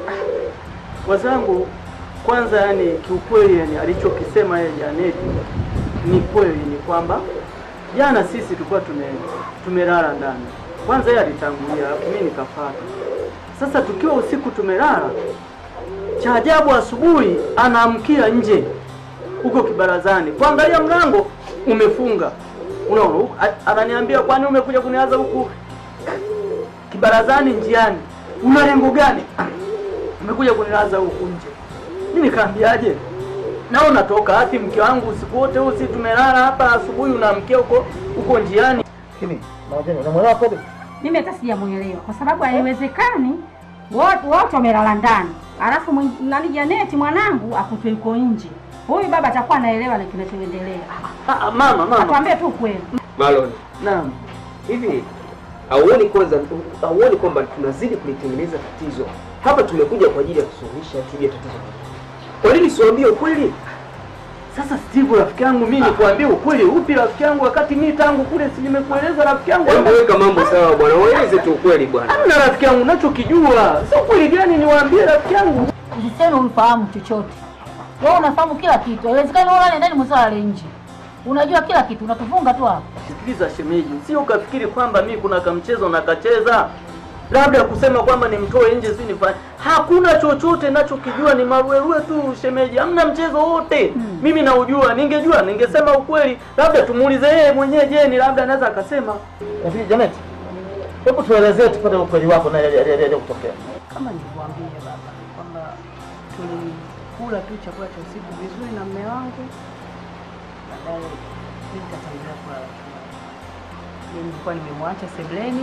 Wazangu, kwanza yani kiukweli, yani alichokisema yeye Janeti ni kweli, ni kwamba jana sisi tulikuwa tume tumelala ndani. Kwanza yeye alitangulia, alafu mimi nikafuata. Sasa tukiwa usiku tumelala, cha ajabu asubuhi anaamkia nje huko kibarazani, kuangalia mlango umefunga. Unaona, huku- a- ananiambia kwani umekuja kuniaza huku kibarazani njiani, una lengo gani? umekuja kunilaza huku nje. Mimi nikaambiaje? Nao natoka hati mke wangu usiku wote huu, si tumelala hapa, asubuhi unaamkia huko huko njiani.
Lakini Mawajani, unamwelewa kweli?
Mimi hata sijamuelewa kwa sababu haiwezekani wote wote wamelala ndani, alafu mwing- nani Janeti mwanangu akutwe yuko nje. Huyu baba atakuwa anaelewa na kinachoendelea.
Mama, mama,
atuambie tu kweli.
Marlon,
naam,
hivi hauoni kwanza, hauoni kwamba tunazidi kulitengeneza tatizo hapa? Tumekuja kwa ajili ya kusuluhisha tuje tatizo. Kwa nini siwaambie ukweli?
Sasa Steve, rafiki yangu, mimi nikuambie ukweli upi rafiki yangu, wakati mimi tangu kule si nimekueleza rafiki yangu.
Hebu weka mambo sawa bwana, waeleze tu ukweli bwana.
Hamna rafiki yangu, nachokijua sio kweli gani, niwaambie rafiki yangu.
Usiseme umfahamu chochote. Wewe unafahamu kila kitu. Haiwezekani wewe ulale ndani mwenzao ale nje. Unajua kila kitu, unatufunga tu hapa.
Sikiliza shemeji, sio ukafikiri kwamba mimi kuna kamchezo nakacheza labda kusema kwamba nimtoe nje si nifanye. Hakuna chochote nachokijua, ni maruerue tu shemeji, hamna mchezo wote mimi naujua. Ningejua ningesema ukweli, labda tumuulize yeye mwenyewe. Je, ni labda anaweza akasema.
Lakini Janet, hebu tuelezee tupate ukweli wako na yale kutokea.
Kama nilivyoambia baba kwamba tulikula tu chakula cha usiku vizuri na mme wangu, baadaye mimi nikatangulia kulala chumbani. Mimi nilikuwa nimemwacha sebleni,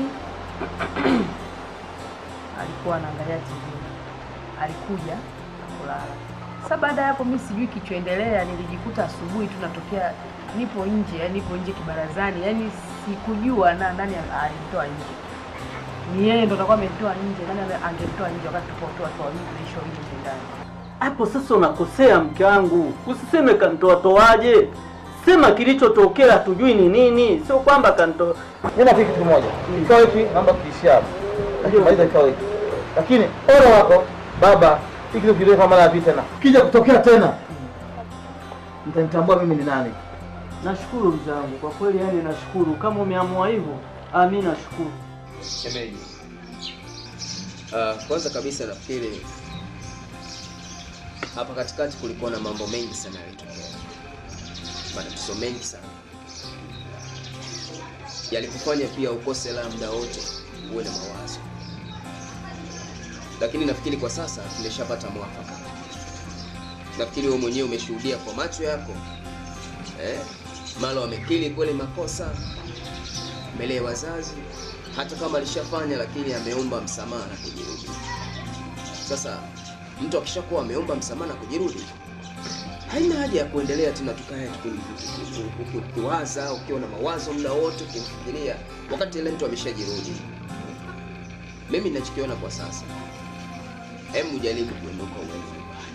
alikuwa anaangalia TV, alikuja kulala. Sasa baada ya hapo mimi sijui kichoendelea, nilijikuta asubuhi tu natokea nipo nje, yani nipo nje kibarazani, yani sikujua na nani alimtoa nje ni yeye ndo atakuwa amemtoa nje. Nani ame- angemtoa nje wakati tupo tu watu wawili tunaishi wawili nje ndani?
Hapo sasa unakosea mke wangu, usiseme kantoa toaje, sema kilichotokea, tujui ni nini, sio kwamba kantoa.
Mimi nafikiri kitu kimoja. Kikao hiki naomba kiishie hapo. Maliza kikao hiki. Lakini ole wako baba, hiki kitu kidogo kama mara ya pili tena. Kija kutokea tena. Mtanitambua mimi ni nani.
Nashukuru mzee wangu kwa kweli, yani nashukuru kama umeamua hivyo. Ah, mimi nashukuru.
Shemeji, uh, kwanza kabisa nafikiri hapa katikati kulikuwa na mambo mengi sana yalitokea, matatizo mengi sana yalikufanya pia ukose la muda wote uwe na mawazo, lakini nafikiri kwa sasa tumeshapata mwafaka. Nafikiri wewe mwenyewe umeshuhudia kwa macho yako eh? Malo amekiri kweli makosa mbele ya wazazi, hata kama alishafanya, lakini ameomba msamaha na kujirudi. Sasa mtu akishakuwa ameomba msamaha na kujirudi, haina haja ya kuendelea tena tukae ukiwaza ukiwa na mawazo muda wote ukimfikiria, wakati ile mtu ameshajirudi. Mimi ninachokiona kwa sasa, hebu jaribu kuondoka uende nyumbani,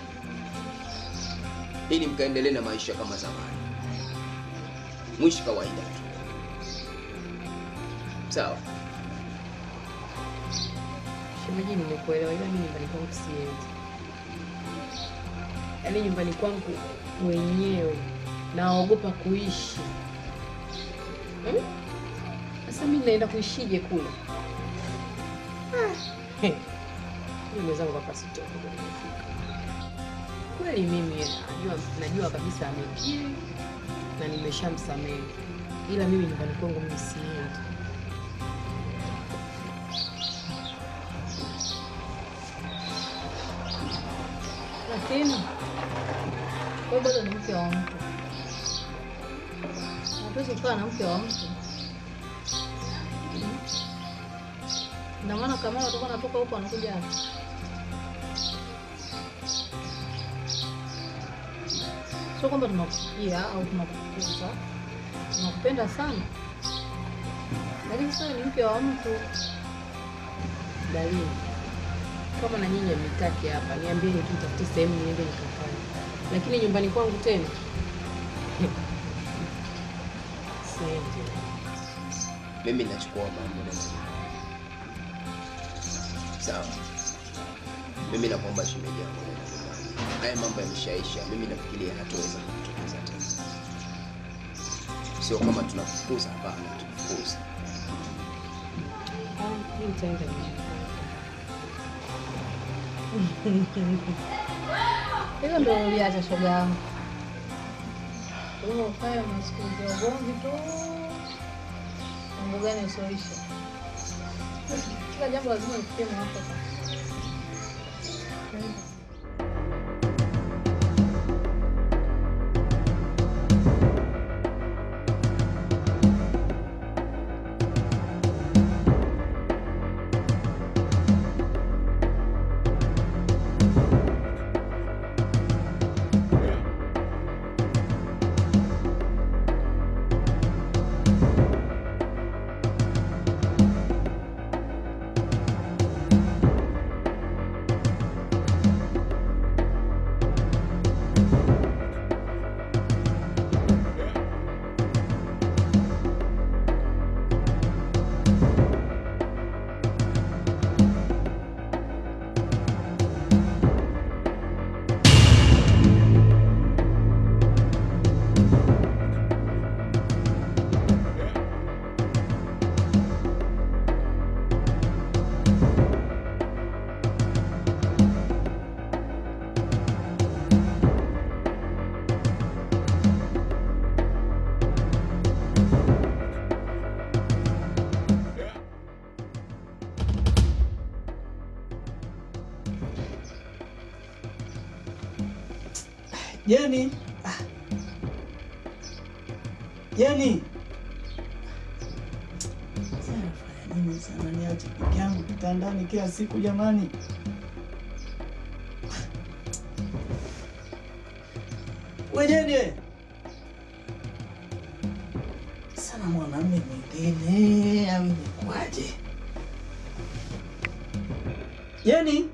ili mkaendelee na maisha kama zamani, mwishi kawaida tu. Sawa.
Shemeji, nimekuelewa, ila mimi nyumbani kwangu siendi. Yaani nyumbani kwangu mwenyewe naogopa kuishi. Hmm? Sasa mimi naenda kuishije kule? Ah, he. Mimi mwenzangu hapa sitoki.
Kweli mimi najua, najua kabisa amekiri na nimeshamsamehe, ila mimi nyumbani kwangu mimi siendi. Lakini wewe bado ni mke wa mtu, hatuwezi kukaa na mke wa mtu. Ndio maana kama watakuwa anatoka huko anakuja hapa. Sio kwamba tunakuchukia au tunakufukuza, tunakupenda sana, lakini sasa ni mke wa mtu. Dalili kama na nyinyi mnitaki hapa, niambieni tu, tafute sehemu niende nikafanye, lakini nyumbani kwangu tena siendi.
Mimi nachukua mambo na sawa. Mimi nakuomba shemeji yangu, nenda nyumbani. haya mambo yameshaisha. Mimi nafikiria hataweza kutokeza tena, sio kama tunafukuza, hapana, tunafukuza.
Ah, mimi nitaenda nyumbani. Hilo ndio uliacha shoga yangu. Wewe ukae unasikiliza ugomvi tu. Mambo gani usioisha? Kila jambo lazima lifikie mwafaka.
Jeni, ah. Jeni, Sasa nafanya nini sana? Niache peke yangu kitandani kila siku jamani? We Jeni, sana mwanamume mwingine au imekuwaje? Jeni.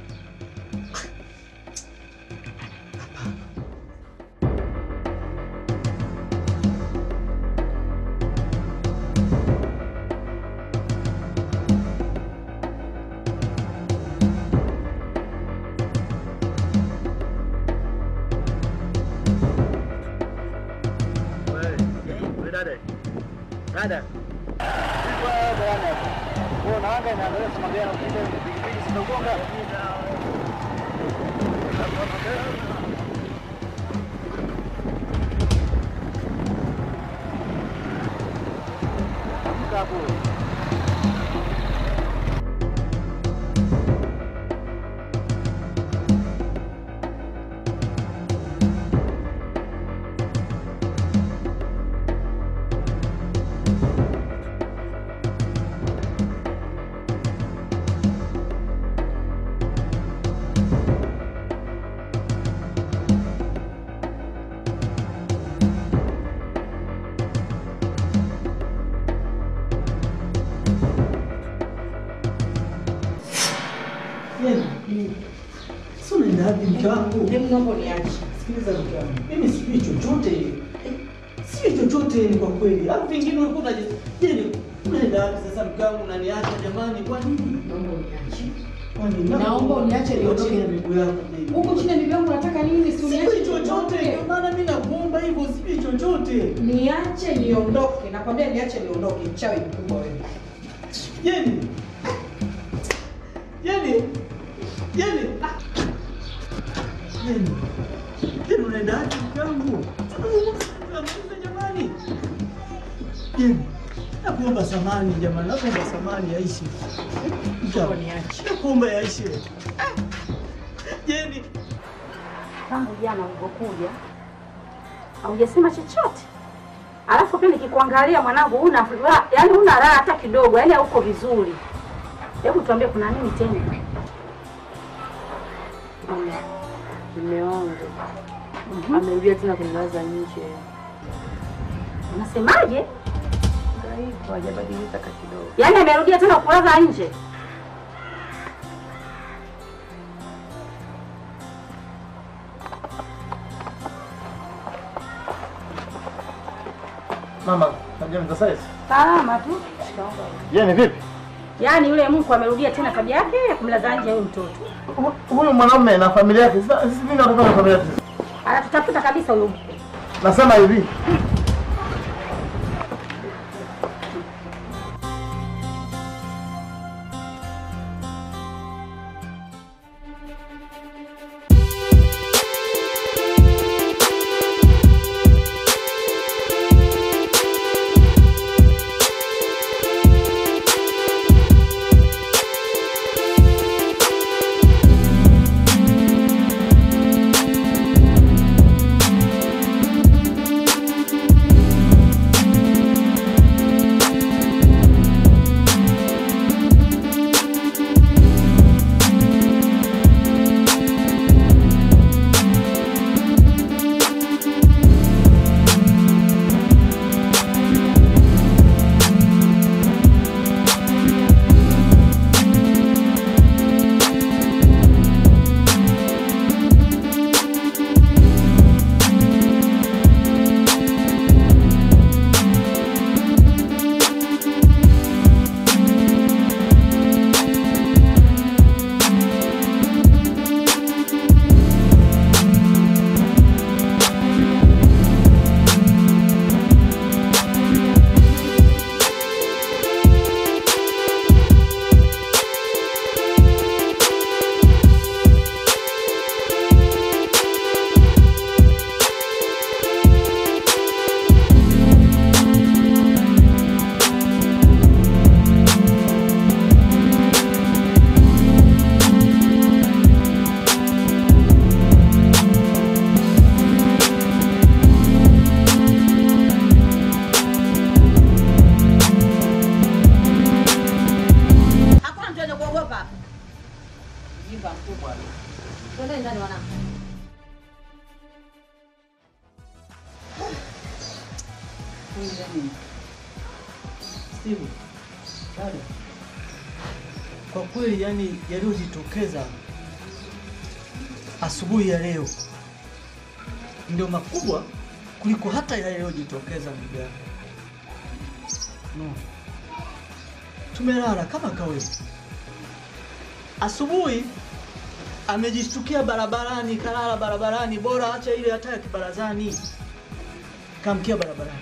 Dada. Dada. Unaanga inaangalia kama gari ukija pikipiki zinagonga. Amka hapo.
Sio unaenda wapi mke wangu? Hebu naomba niache. Sikiliza mke wangu. Mimi sijui chochote. Eh, Sijui chochote ni kwa kweli. Au vingine ulikuwa unaje? Je, unaenda wapi sasa mke wangu unaniacha jamani? Kwa nini? Naomba uniache. Kwa nini?
Naomba uniache
niondoke
niondoke.
na miguu yako baby.
Huko chini ya miguu yangu unataka nini? Si uniache
Sijui chochote.
niondoke.
Ndio maana mimi nakuomba hivyo, sijui chochote.
Niache niondoke. Nakwambia niache niondoke. Mchawi mkubwa wewe.
Jeni. Jeni. Jeni. Ah. Jeni, Jeni unaendaje mke wangu? Tunazungumza jamani. Jeni, nakuomba samani jamani, nakuomba samani yaishe. Mke wangu, Nakuomba yaishe. Jeni,
tangu jana ulivyokuja haujasema chochote, alafu pia nikikuangalia mwanangu, una furaha, yani una raha hata kidogo, yani hauko vizuri. Hebu tuambie kuna nini tena?
Mume wangu amerudia tena kunilaza nje.
Unasemaje?
Ndio hivyo, hajabadilika hata kidogo.
Yaani amerudia tena kulaza nje?
Mama, najua ni sasa hizi.
Salama tu.
Jeni vipi?
Yaani yule mku amerudia tena tabia yake ya kumlaza nje huyu mtoto.
Huyu mwanamume na familia yake, sasa sisi mimi natoka na familia yake.
Anatutafuta kabisa huyu mke.
Nasema hivi,
Hakuna mtu anaweza kuogopa hapa. Jimba mkubwa. Twende ndani wanangu.
Steve, dada, kwa kweli yani yaliyojitokeza asubuhi ya leo ndio makubwa kuliko hata yale yaliyojitokeza ndugu yangu. No. Tumelala kama kawaida. Asubuhi amejishtukia barabarani, kalala barabarani, bora acha ile hata ya kibarazani, kamkia barabarani.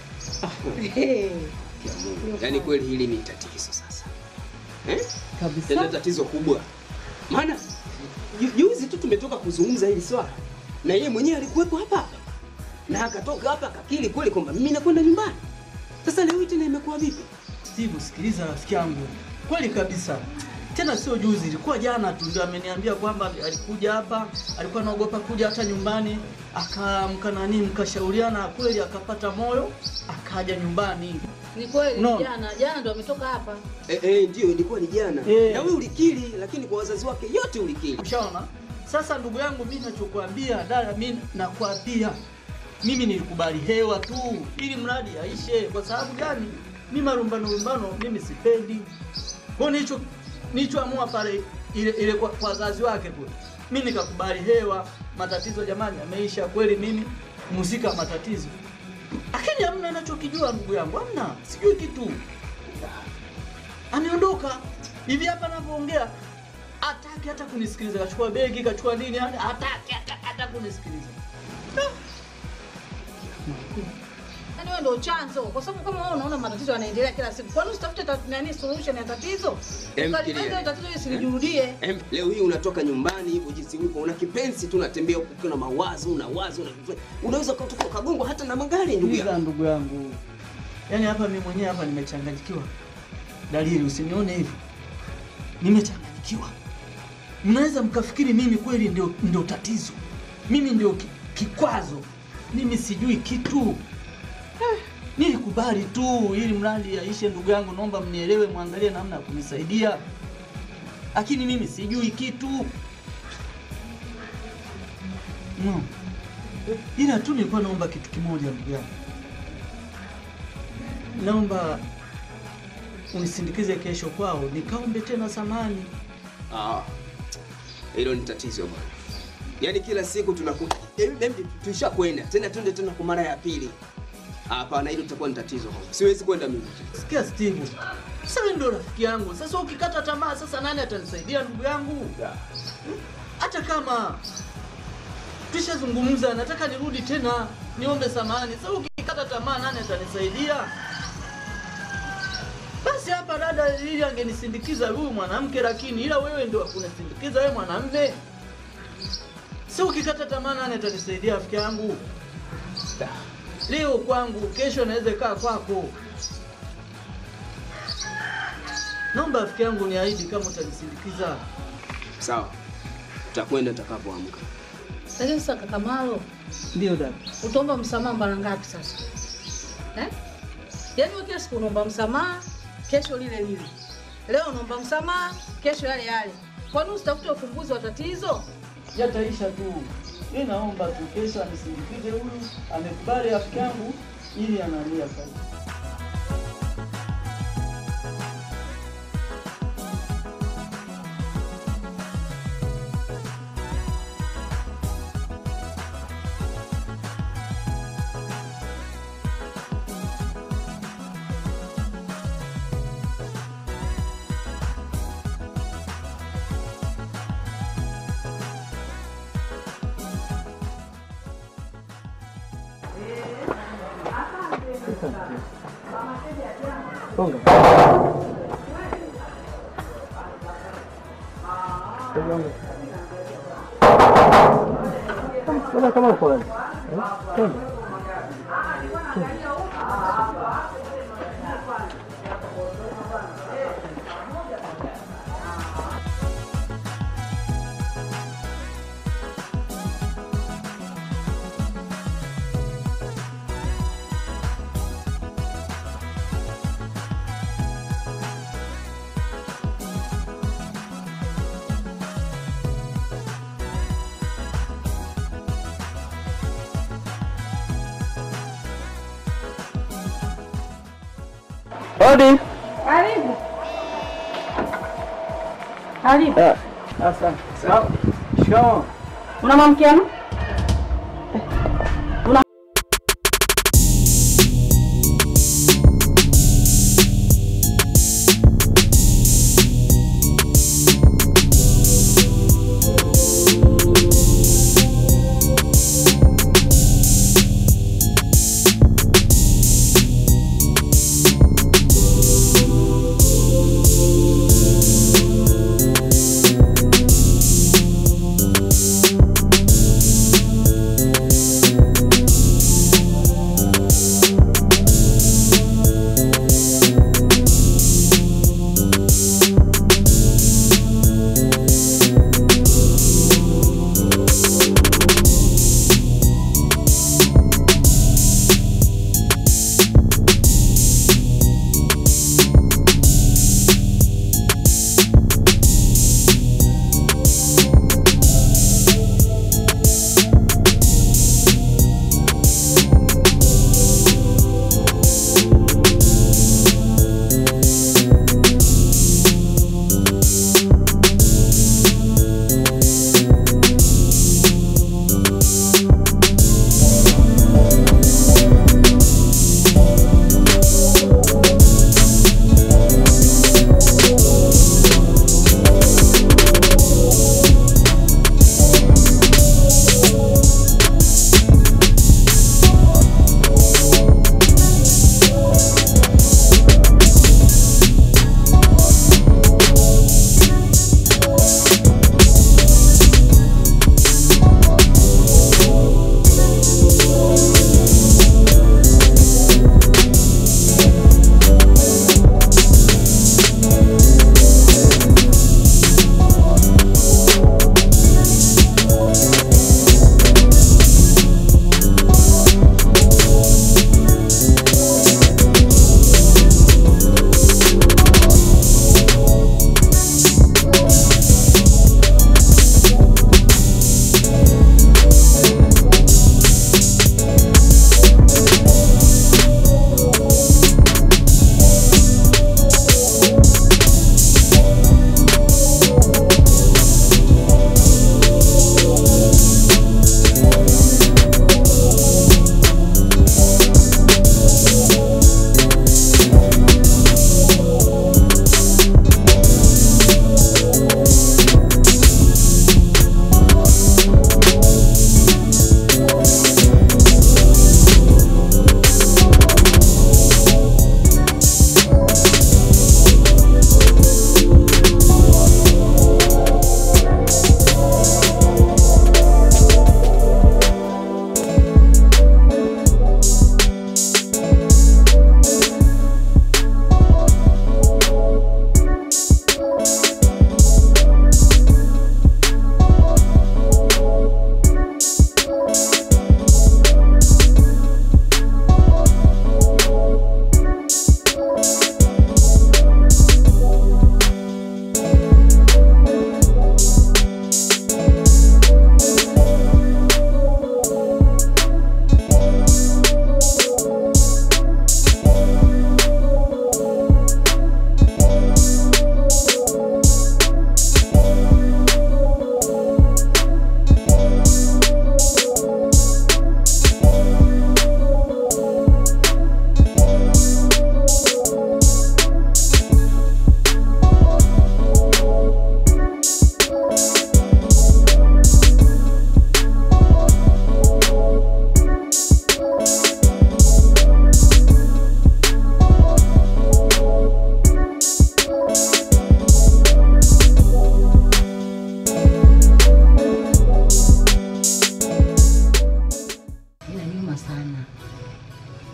Yaani kweli hili ni tatizo sasa. Eh?
Kabisa.
Tena tatizo kubwa. Maana ju- juzi tu tumetoka kuzungumza hili swala na yeye mwenyewe alikuwepo hapa hapa. Na akatoka hapa akakiri kweli kwamba mimi nakwenda nyumbani. Sasa leo hii tena imekuwa vipi?
Steve, sikiliza rafiki yangu, kweli kabisa. Tena sio juzi, ilikuwa jana tu ndio ameniambia kwamba alikuja hapa, alikuwa anaogopa kuja hata nyumbani, akamka nani, mkashauriana, kweli akapata moyo, akaja nyumbani.
Ni kweli
Unaona?
jana jana ndo ametoka hapa.
Eh, eh, ndio ilikuwa ni jana.
Eh.
Na wewe ulikiri lakini kwa wazazi wake yote ulikiri.
Ushaona? Sasa ndugu yangu, mimi nachokuambia dada, mimi nakwambia mimi nilikubali hewa tu ili mradi aishe. Kwa sababu gani? Mimi marumbano rumbano mimi sipendi. Kwa nicho nilichoamua pale ile, ile kwa, kwa wazazi wake kule, mimi nikakubali hewa. Matatizo jamani yameisha kweli, mimi muzika matatizo, lakini hamna nachokijua ndugu yangu, hamna, sijui kitu. Ameondoka hivi hapa ninavyoongea hataki hata kunisikiliza, kachukua begi kachukua nini, yani hataki hata, hata kunisikiliza.
Yaani wewe
wewe ndio chanzo, kwa sababu kama wewe unaona matatizo yanaendelea kila siku, kwani usitafute ta- nani solution ya tatizo?
Em,
Ukalimaliza
fikiria.
tatizo ili silijirudie.
Em, leo hii unatoka nyumbani hivyo jinsi ulivyo, una kipenzi tu, unatembea huku ukiwa na mawazo, una wazo, una unaweza ukatoka ukagongwa hata na magari ndugu
Sikiliza
yangu.
ndugu yangu, yaani hapa mimi mwenyewe hapa nimechanganyikiwa. Dalili, usinione hivi, nimechanganyikiwa. Mnaweza mkafikiri mimi kweli ndio, ndio tatizo, mimi ndio ki, kikwazo, mimi sijui kitu eh, nilikubali tu ili mradi yaishe. Ndugu yangu, naomba mnielewe, mwangalie namna ya kunisaidia, lakini mimi sijui kitu no. Ila tu nilikuwa naomba kitu kimoja, ndugu yangu, naomba unisindikize kesho kwao nikaombe tena samani.
Ah, hilo ni tatizo bwana. Yaani kila siku tunaku tulishakwenda tena twende tena kwa mara ya pili. Hapana, hilo litakuwa ni tatizo kwangu. Siwezi kwenda mimi.
Sikia Steve, sasa wewe ndio rafiki yangu. Sasa ukikata tamaa, sasa nani atanisaidia ndugu yangu? Hata kama tushazungumza, nataka nirudi tena niombe samani. Sasa ukikata tamaa, nani atanisaidia? Basi hapa dada ili angenisindikiza huyu mwanamke, lakini ila wewe ndio kunisindikiza wewe mwanamume. Sasa ukikata tamaa, nani atanisaidia rafiki yangu? Leo kwangu, kesho naweza kaa kwako. Naomba rafiki yangu niahidi kama utanisindikiza.
Sawa. Tutakwenda tutakapoamka.
Lakini sasa kaka Malo,
Ndio dada.
utaomba msamaha mara ngapi sasa? Eh? Yaani wewe kila siku unaomba msamaha, kesho lile lile. Leo unaomba msamaha, kesho yale yale. Kwani usitafute ufumbuzi wa tatizo?
Yataisha tu. Mimi naomba tu kesho anisindikize huyu, amekubali rafiki yangu ili analia sasa.
Mbona kama uko wazi? Eh? Twende. Hodi.
Karibu. Karibu.
Ah, Asante. Sawa. Shikamoo.
Una mamkiano? Una
Hodi.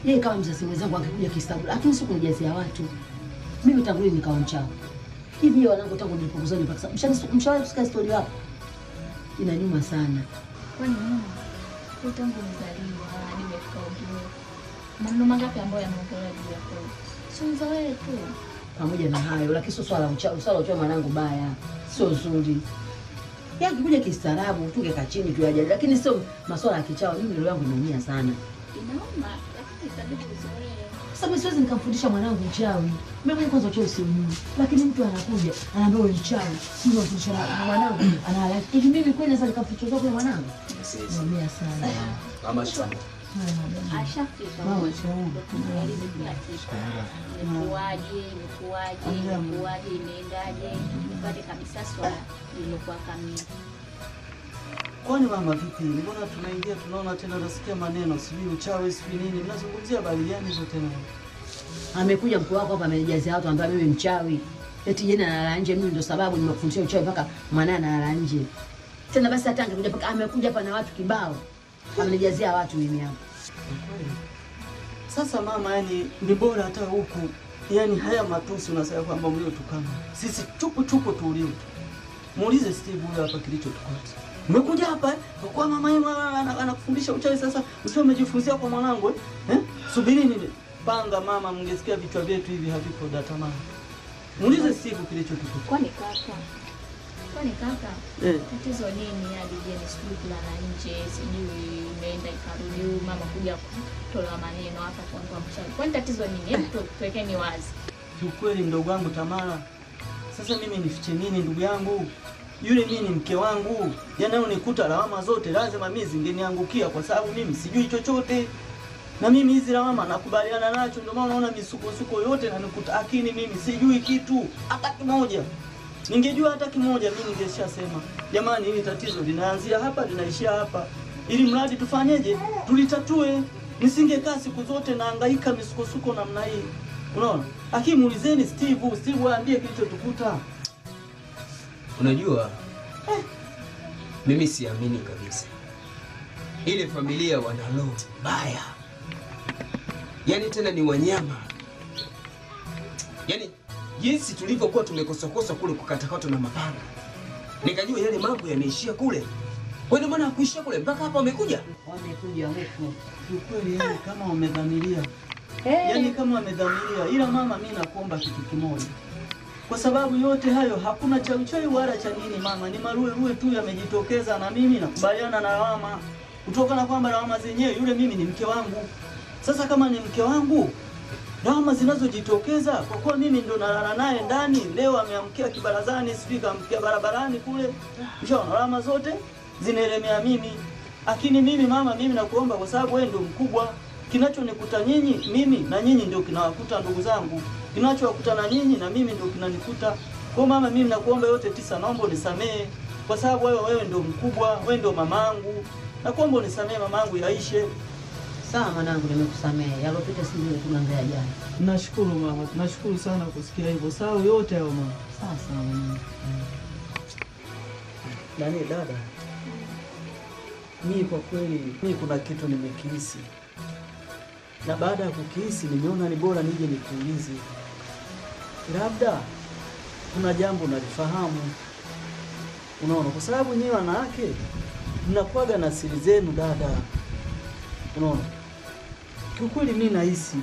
Yeye kama mzazi mwenzangu angekuja kistabu, lakini sio kunijazia watu. Mimi tangu lini nikawa mchawi? Hivi yeye wanangu tangu nilipokuzani mpaka sasa. Mshani mshawahi kusikia story yako? Inanyuma sana.
Kwani mama, wewe tangu umezaliwa hadi umefika umri, maneno mangapi ambayo yameongelewa juu yako? Si wewe tu.
Pamoja na hayo, lakini sio swala la uchawi. Swala la uchawi mwanangu baya, sio zuri. Yeye akikuja kistaarabu tungekaa chini tuyajadili, lakini sio masuala ya kichawi. Mimi roho yangu inaumia sana.
Inauma, lakini itabidi uzoee.
Sasa mimi siwezi nikamfundisha mwanangu uchawi. Mimi mwenyewe kwanza uchawi siujui. Lakini mtu anakuja, anaambia wewe mchawi. Mimi namfundisha na mwanangu, analala. Hivi mimi kweli naweza nikamfundisha kwa mwanangu? Naumia sana.
Mama shamba.
Ashafika.
Mama shauri.
Tunaelimu kila kitu. Imekuwaje, imekuwaje, imekuwaje, imeendaje, upate kabisa swala lililokuwa kamili.
Kwani mama vipi? Mbona tunaingia tunaona tena nasikia maneno sijui uchawi sijui nini. Mnazungumzia habari gani hizo tena?
Amekuja mkuu wako hapa amenijazia watu ambaye mimi mchawi. Eti jana analala nje, mimi ndo sababu nimekufundisha uchawi mpaka mwanae analala nje. Tena basi hata angekuja mpaka amekuja hapa na watu kibao. Amenijazia watu mimi hapa.
Kweli. Sasa mama, yani ni bora hata huku, yani haya matusi unasema kwamba mliotukana sisi chupu chupu tuuliwe. Muulize Steve huyo hapa kilichotukata. Umekuja hapa eh? Kwa kuwa mama yenu ana- anakufundisha uchawi sasa uchawi umejifunzia kwa mwanangu eh? eh? Subiri nini? Panga mama, mngesikia vichwa vyetu hivi havipo datamani. Muulize Steve kilichotukuta.
Kwani kaka, kwani kaka,
Eh.
tatizo nini hadi jeni sijui kulala nje, sijui imeenda ikarudi, huyu mama kuja kutolewa maneno hapa kuangua mchawi. Kwani tatizo nini? Hebu tu- tuwekeni wazi.
Kiukweli mdogo wangu Tamara, sasa mimi nifiche nini ndugu yangu? Yule mimi ni mke wangu, yanayonikuta lawama zote lazima mimi zingeniangukia kwa sababu mimi sijui chochote, na mimi hizi lawama nakubaliana nacho. Ndio maana unaona misukosuko yote nanikuta, lakini mimi sijui kitu hata kimoja. Ningejua hata kimoja, mimi ningeshasema jamani, hili tatizo linaanzia hapa linaishia hapa, ili mradi tufanyeje, tulitatue. Nisingekaa siku zote naangaika misukosuko namna hii, unaona. Lakini muulizeni Steve, Steve aambie kilichotukuta.
Unajua, mimi siamini kabisa ile familia wana roho mbaya, yaani tena ni wanyama, yaani jinsi tulivyokuwa tumekosakosa kule kukatakata na mapanga, nikajua yale mambo yanaishia kule. Kwa ndio maana hakuishia kule mpaka hapa wamekuja.
Wamekuja huku.
Kiukweli yani kama wamedhamiria yani kama wamedhamiria, ila mama, mi nakuomba kitu kimoja, kwa sababu yote hayo hakuna cha uchawi wala cha nini mama, ni maruerue tu yamejitokeza, na mimi nakubaliana na lawama kutokana kwamba lawama zenyewe, yule mimi ni mke wangu. Sasa kama ni mke wangu, lawama zinazojitokeza kwa kuwa mimi ndo nalala naye ndani, leo ameamkia kibarazani, sijui kaamkia barabarani kule, ushaona, lawama zote zinaelemea mimi. Lakini mimi mama, mimi nakuomba kwa sababu wewe ndio mkubwa, kinachonikuta nyinyi mimi na nyinyi ndio kinawakuta ndugu zangu, kinachowakuta na nyinyi na mimi ndio kinanikuta. Kwa mama, mimi nakuomba yote tisa, naomba unisamehe kwa sababu wewe wewe ndio mkubwa, wewe ndio mamangu. Nakuomba unisamehe mamangu, yaishe.
Sawa mwanangu, nimekusamehe. Yalopita si vile tunaongea jana.
Nashukuru mama, tunashukuru sana kusikia hivyo. Sawa yote hayo mama.
Sawa sawa mwanangu.
Nani dada, mimi kwa kweli, mimi kuna kitu nimekihisi, na baada ya kukihisi nimeona ni bora nije nikuulize, labda kuna jambo nalifahamu. Unaona, kwa sababu nyinyi wanawake mnakuwaga na siri zenu dada. Unaona, kiukweli mimi nahisi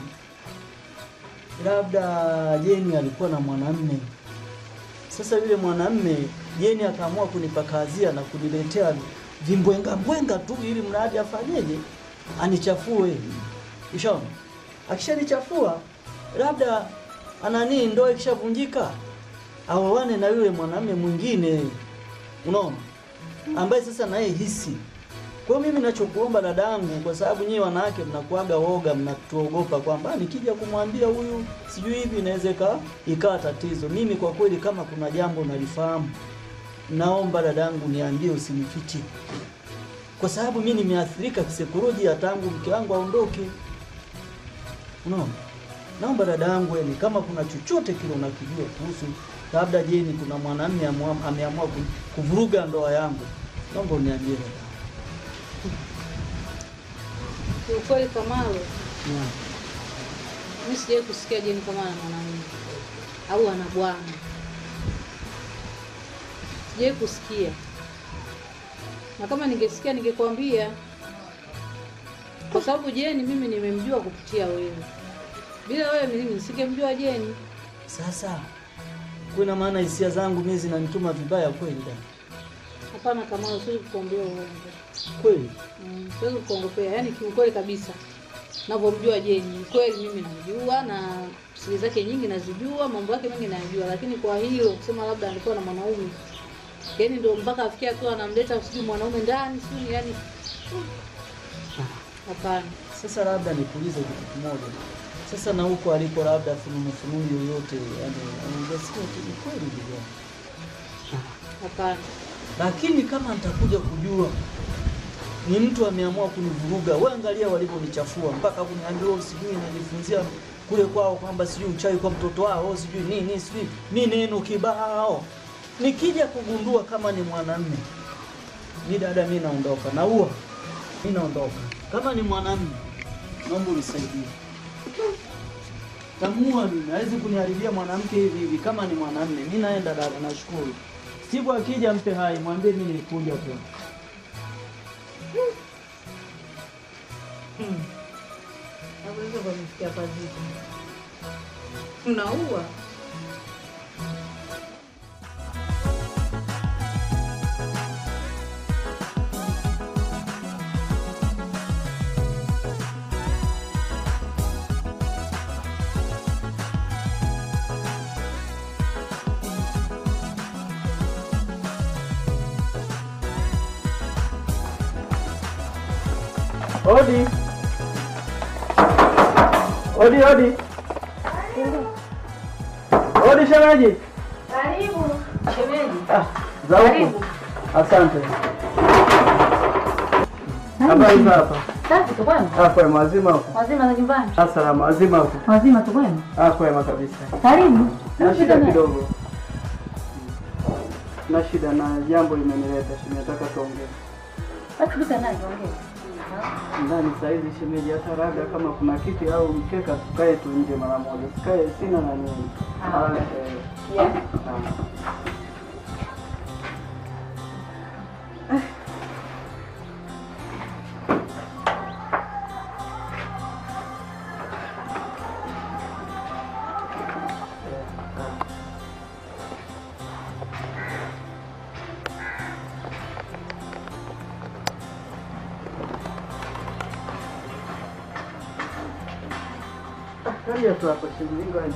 labda Jeni alikuwa na mwanamme sasa yule mwanamme Jeni akaamua kunipakazia na kuniletea vimbwenga mbwenga tu, ili mradi afanyeje, anichafue. Ushaona, akishanichafua labda anani, ndoa ikishavunjika aoane na yule mwanamme mwingine, unaona, ambaye sasa naye hisi. Kwa hiyo mimi nachokuomba dadangu, kwa sababu nyinyi wanawake mnakuaga woga, mnatuogopa kwamba nikija kumwambia huyu sijui hivi inaweza ika- ikawa tatizo. Mimi kwa kweli, kama kuna jambo nalifahamu, naomba dadangu niambie, usinifiche, kwa sababu mimi nimeathirika kisaikolojia tangu mke wangu aondoke. Unaona, naomba dadangu, yani kama kuna chochote kile unakijua kuhusu labda Jeni, kuna mwanamume amua- ameamua ku- kuvuruga ndoa yangu, naomba uniambie dadangu.
Kiukweli Kamalo,
Yeah.
Mimi sijawahi kusikia Jeni kama ana mwanaume au ana bwana, sijawahi kusikia, na kama ningesikia ningekwambia, kwa sababu Jeni mimi nimemjua kupitia wewe. Bila wewe mimi nisingemjua Jeni.
Sasa kuna maana hisia zangu mimi zinanituma vibaya kweli dada?
Hapana, kama siwezi kukuambia uongo.
Kweli?
Mm, siwezi kukuongopea, yaani kiukweli kabisa navyomjua Jeni, ni kweli mimi namjua na siri zake nyingi nazijua, mambo yake mengi nayajua, lakini kwa hilo kusema labda alikuwa na mwanaume, yaani ndio mpaka afikia hatua anamleta sijui mwanaume ndani sijui, yani hapana.
Sasa labda nikuulize kitu kimoja. Sasa na huko aliko labda fununu fununu yoyote, yani ungesikia tu ni kweli ndugu yangu.
Hapana.
Lakini kama nitakuja kujua ni mtu ameamua kunivuruga, wewe angalia walivyonichafua mpaka kuniambia wewe sijui najifunzia kule kwao kwamba sijui uchawi kwa mtoto wao, sijui nini, sijui ni neno kibao. Nikija kugundua kama ni mwanamume, mi dada, mi naondoka, naua, mi naondoka. Kama ni mwanamume, naomba unisaidie. Tamua mimi, hawezi kuniharibia mwanamke hivi hivi. Kama ni mwanamume, mi naenda dada, nashukuru. Siku akija mpe hai, mwambie mimi nilikuja tu.
Hapo hivyo pamefikia pazito. Unaua.
Odi. Odi, odi. Odi shemeji.
Karibu. Shemeji.
Ah, za huku. Asante. Habari za hapa?
Safi tu kwema?
Ah, kwema, wazima huko.
Wazima za nyumbani?
Ah, salama, wazima huko.
Wazima tu kwema?
Ah, kwema kabisa.
Karibu.
Na shida kidogo. Na shida na jambo limenileta, shemeji, nataka tuongee.
Basi bisa naye ongea.
ndani saizi shemeji, hata raga kama kuna kiti au mkeka, tukae tu nje mara moja, sikae sina na nini.
Ah.
Ah, eh,
Yeah.
ah. Kalia tu hapo shemeji, ngoja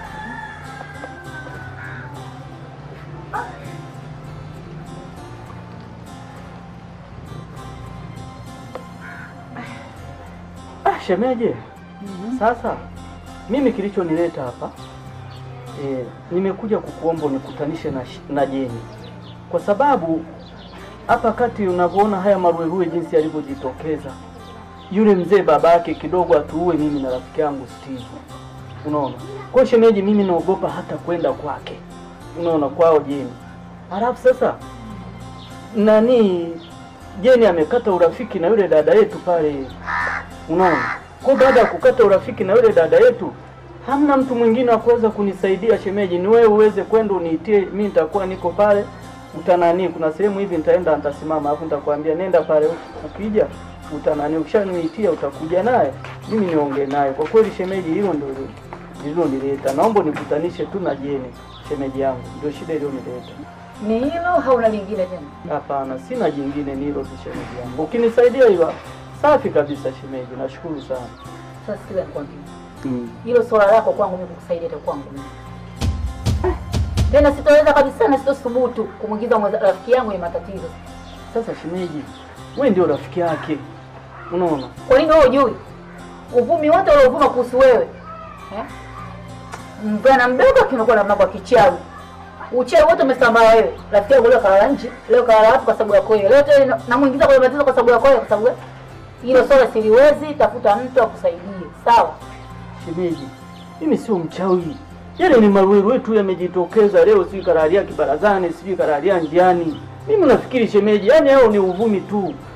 Ah, shemeje, sasa mimi kilichonileta hapa e, nimekuja kukuomba unikutanishe na, sh- na Jeni kwa sababu hapa kati unavyoona haya maruerue jinsi yalivyojitokeza, yule mzee babake kidogo atuue mimi na rafiki yangu Steve, unaona. Kwa hiyo shemeji, mimi naogopa hata kwenda kwake, unaona, kwao Jeni. Halafu sasa nani Jeni amekata urafiki na yule dada yetu pale, unaona. Kwa hiyo baada ya kukata urafiki na yule dada yetu, hamna mtu mwingine wa kuweza kunisaidia shemeji, ni wewe uweze kwenda uniitie, mimi nitakuwa niko pale utanani, kuna sehemu hivi nitaenda nitasimama, alafu nitakwambia nenda pale, ukija utanani, ukishaniitia utakuja naye, mimi niongee naye. Kwa kweli shemeji, hilo ndio lililonileta. Naomba nikutanishe tu na Jeni, shemeji yangu, ndio shida iliyonileta.
Ni hilo au na lingine tena?
Hapana, sina jingine, ni hilo tu shemeji yangu. Ukinisaidia hilo safi kabisa shemeji, nashukuru sana.
Sasa sikiza nikwambie. Hilo swala lako kwangu mimi kukusaidia itakuwa kwangu mimi. Tena sitaweza kabisa na sitothubutu kumwingiza mwenza- rafiki yangu kwenye matatizo.
Sasa shemeji, wewe ndio rafiki yake, unaona.
Kwa nini wewe hujui? Uvumi wote uliovuma kuhusu wewe. Eh? Mvulana mdogo kimekuwa na mambo ya kichawi. Uchawi wote umesambaa wewe. Rafiki yangu leo kalala nje, leo kalala wapi kwa sababu yako wewe. Leo tena namuingiza kwenye matatizo kwa sababu yako wewe kwa sababu wewe. Hilo swala siliwezi, tafuta mtu akusaidie. Sawa?
Shemeji, mimi sio mchawi. Yale ni maruerue tu yamejitokeza leo, sijui karalia kibarazani, sijui karalia njiani. Mimi nafikiri shemeji, yani hao ni uvumi tu.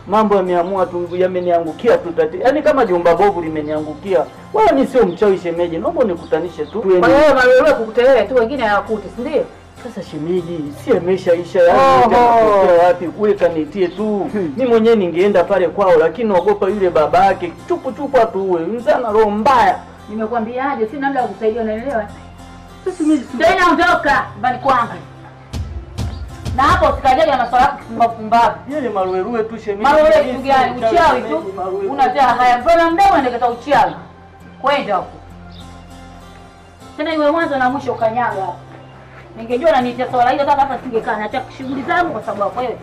mambo yameamua tu yameniangukia tu tati. Yaani kama jumba bovu limeniangukia. Wala mimi sio mchawi shemeji. Naomba unikutanishe tu.
Kwa hiyo malolo kukutelea tu wengine hawakuti, si ndio?
Sasa shemeji, si ameshaisha yani
Oho.
tena wapi kule kanitie tu. Mimi mwenyewe ningeenda pale kwao lakini naogopa yule baba yake chupu chupu atuue. Mzana roho mbaya.
Nimekwambiaje, sina namna ya kukusaidia, unaelewa? Sasa mimi ndio inaondoka nyumbani kwangu. Na hapo usikajaje na maswala yako kipumbavu pumbavu.
Yeye maruerue tu shemeji.
Maruerue kitu gani? Uchawi tu. Unatia haya. Mbona mdomo ndeketa uchawi? Kwenda huko. Tena iwe mwanzo na mwisho kanyaga hapo. Ningejua nanitia swala hilo kama hapa singekaa na shughuli zangu kwa sababu wewe.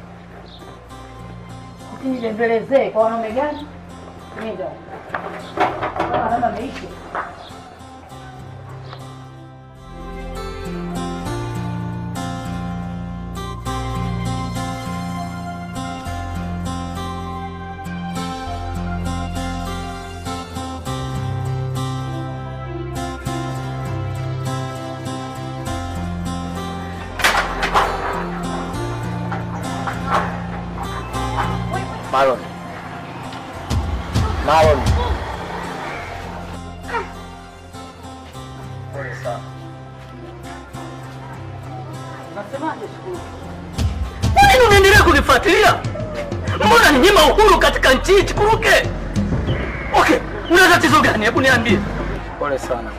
Usinibembelezee kwa wanaume gani? Nenda. Kama naona ameisha.
Marlon. Marlon. Pole sana.
Nasemaje shukuru? Kwa nini unaendelea kunifuatilia? Mbona ninyima uhuru katika nchi hii Chikuruke? Okay, una tatizo gani? Hebu niambie.
Pole sana.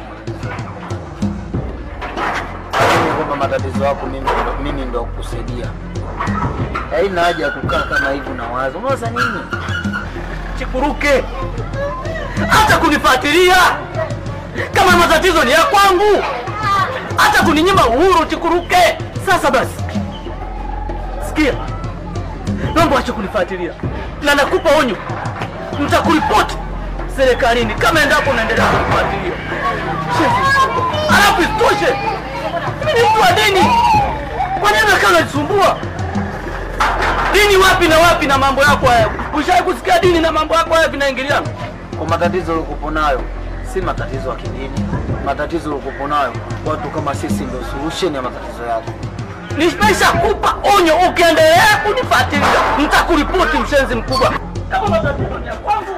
Lakini kwamba matatizo yako mimi mimi ndo kukusaidia. Haina haja ya kukaa kama hivi na wazo. Unawaza nini?
Chikuruke, hata kunifuatilia kama matatizo ni ya kwangu, hata kuninyima uhuru Chikuruke. Sasa basi, sikia, naomba ache kunifuatilia na nakupa onyo, nitakuripoti serikalini kama endapo unaendelea kunifuatilia. Shezi. Alafu isitoshe, mimi ni mtu wa dini, kwa nini unakaa unanisumbua? Dini wapi na wapi na mambo yako haya? Ushawahi kusikia dini na mambo yako haya vinaingiliana?
Kwa matatizo ulikopo nayo si matatizo ya kidini. Matatizo ulikopo nayo watu kama sisi ndio solution ya matatizo yako.
Nimeshakupa onyo, ukiendelea kunifuatilia nitakuripoti, mshenzi mkubwa. Kama matatizo ni ya kwangu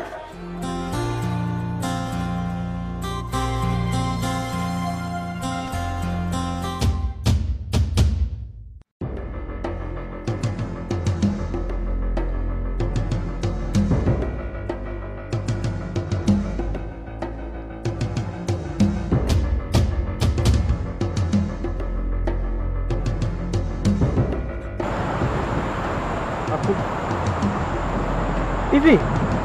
hivi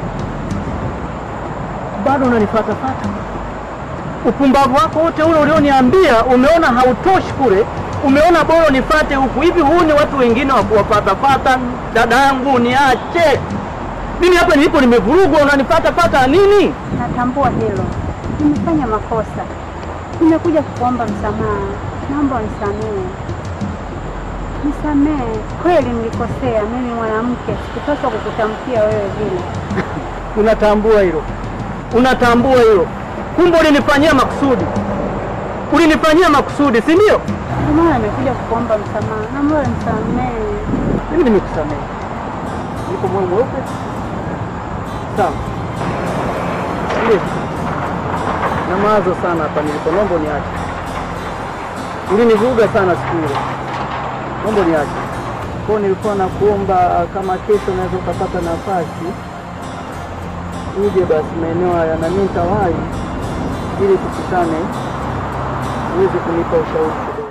bado unanifatafata? Upumbavu wako wote ule ulioniambia, umeona hautoshi kule, umeona bora nifate huku. Hivi huu ni watu wengine wa kuwafatafata? Dada yangu, niache mimi hapa nilipo, nimevurugwa, unanifatafata nini?
Natambua hilo, nimefanya makosa, nimekuja kukuomba msamaha, naomba unisamehe. Nisamehe, kweli nilikosea. Mimi mwanamke sikupaswa kukutamkia wewe vile.
Unatambua hilo, unatambua hilo. Kumbe ulinifanyia makusudi, ulinifanyia makusudi, si ndio?
Ndio maana nimekuja kukuomba msamaha, naomba unisamehe.
Mimi nimekusamehe, niko moyo mweupe, sawa. Ndio na mawazo sana hapa nilipo, naomba niache. Ulinivuga sana siku ile, naomba niache. Kwa hiyo nilikuwa nakuomba kama kesho unaweza ukapata nafasi uje basi maeneo haya na mimi nitawahi ili tukutane uweze kunipa ushauri kidogo.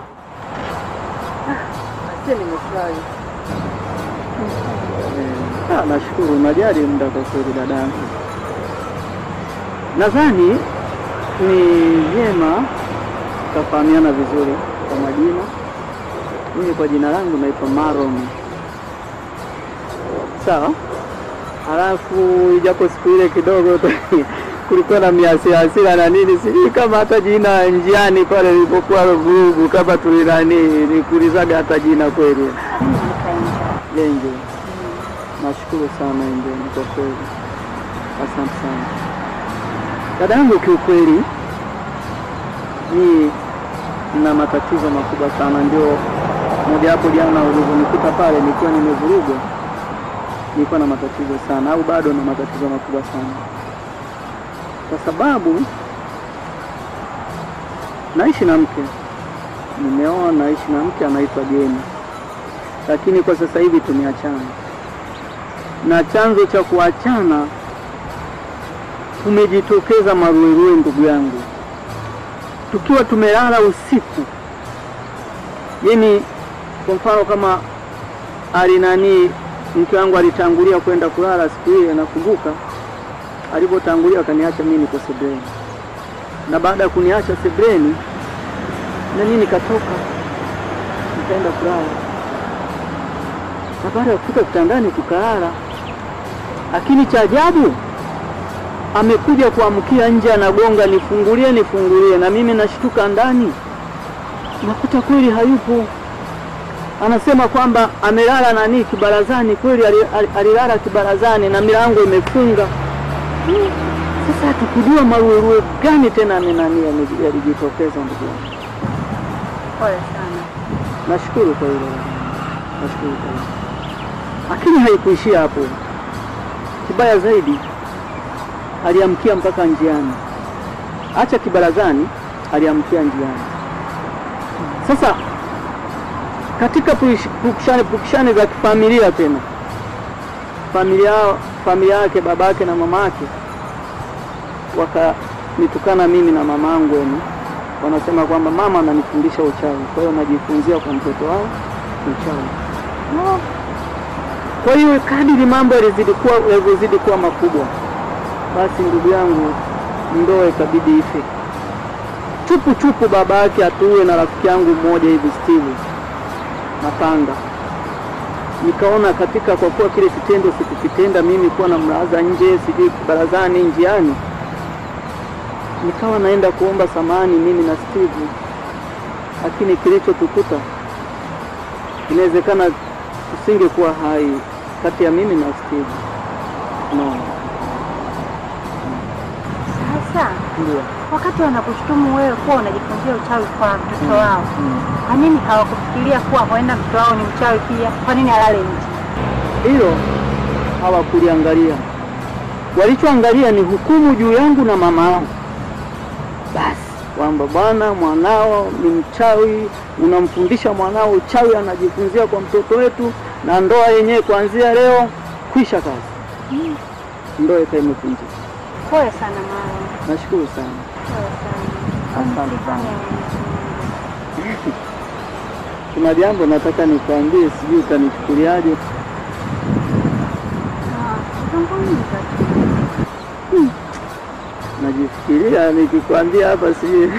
Asie nimefurahi. Ah, nashukuru unajali muda kwa kweli dadangu. Nadhani ni vyema tutafahamiana vizuri kwa majina. Mimi kwa jina langu naitwa Maron. Sawa? Halafu ijapo siku ile kidogo tu kulikuwa na miasira hasira na nini, sijui kama hata jina njiani pale nilipokuwa vurugu kama tulinani nikuulizaga hata jina kweli. Lenje, nashukuru sana Enje, kwa kweli, asante sana dada yangu. Kiukweli mimi na matatizo makubwa sana, ndio moja hapo jana ulivyonikuta pale nikiwa nimevurugwa
nilikuwa na matatizo sana, au bado na matatizo makubwa sana, kwa sababu naishi na mke, nimeoa, naishi na mke anaitwa Jeni, lakini kwa sasa hivi tumeachana, na chanzo cha kuachana kumejitokeza maruerue, ndugu yangu, tukiwa tumelala usiku, yani kwa mfano kama alinani mke wangu alitangulia kwenda kulala siku ile, nakumbuka alipotangulia akaniacha mimi niko sebreni, na baada ya kuniacha sebreni na mimi nikatoka nikaenda kulala, na baada ya kufika kitandani tukalala, lakini cha ajabu amekuja kuamkia nje, anagonga nifungulie, nifungulie, na mimi nashtuka ndani, nakuta kweli hayupo anasema kwamba amelala nani kibarazani. Kweli ali- ali- alilala kibarazani na milango imefunga. Hmm, Sasa hatukujua maruerue gani tena ni nani yame- yalijitokeza. Ndugu yangu,
Pole sana.
nashukuru kwa hilo, nashukuru kwa hilo, lakini haikuishia hapo. Kibaya zaidi, aliamkia mpaka njiani, acha kibarazani, aliamkia njiani. Sasa katika puish- pukushani pukushani za kifamilia tena familia familia yake babake na mamake wakanitukana mimi na mamangu, yani wanasema kwamba mama ananifundisha uchawi, kwa hiyo najifunzia kwa mtoto wao uchawi. No. Kwa hiyo kadiri mambo yalizidi kuwa yalivyozidi kuwa makubwa, basi ndugu yangu, ndoa ikabidi ife chupu chupu, baba yake atuue na rafiki yangu mmoja hivi Steve Mapanga. Nikaona katika kwa kuwa kile kitendo sikukitenda mimi kuwa na mlaza nje, sijui barazani, njiani, nikawa naenda kuomba samani mimi na Steve, lakini kilichotukuta inawezekana tusingekuwa hai kati ya mimi na Steve. No.
Sasa
Ndio.
wakati wanakushutumu wewe kuwa unajifunzia uchawi kwa mtoto wao, kwa nini hawakufikiria kuwa huenda mtoto wao ni mchawi pia? Kwa nini alale nje?
Hilo hawakuliangalia. Walichoangalia ni hukumu juu yangu na mama yangu, basi kwamba bwana, mwanao ni mchawi, unamfundisha mwanao uchawi, anajifunzia kwa mtoto wetu, na ndoa yenyewe kuanzia leo kwisha kazi. Ndoa ikawa imevunjika.
Pole sana mama.
Nashukuru sana,
Pole sana.
asante sana.
Mtihani
Kuna jambo nataka nikwambie, sijui utanichukuliaje.
zungumza tu.
Hmm. Najifikiria nikikwambia hapa sijui eh?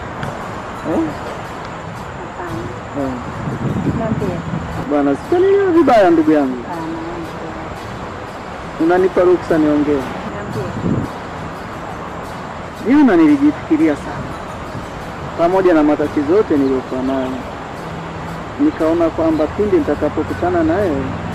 Eh.
Niambie.
Bwana, sikuelewa vibaya ndugu yangu, unanipa ruksa niongee.
Niambie.
Jana nilijifikiria sana, pamoja na matatizo yote niliyokuwa nayo, nikaona kwamba pindi nitakapokutana naye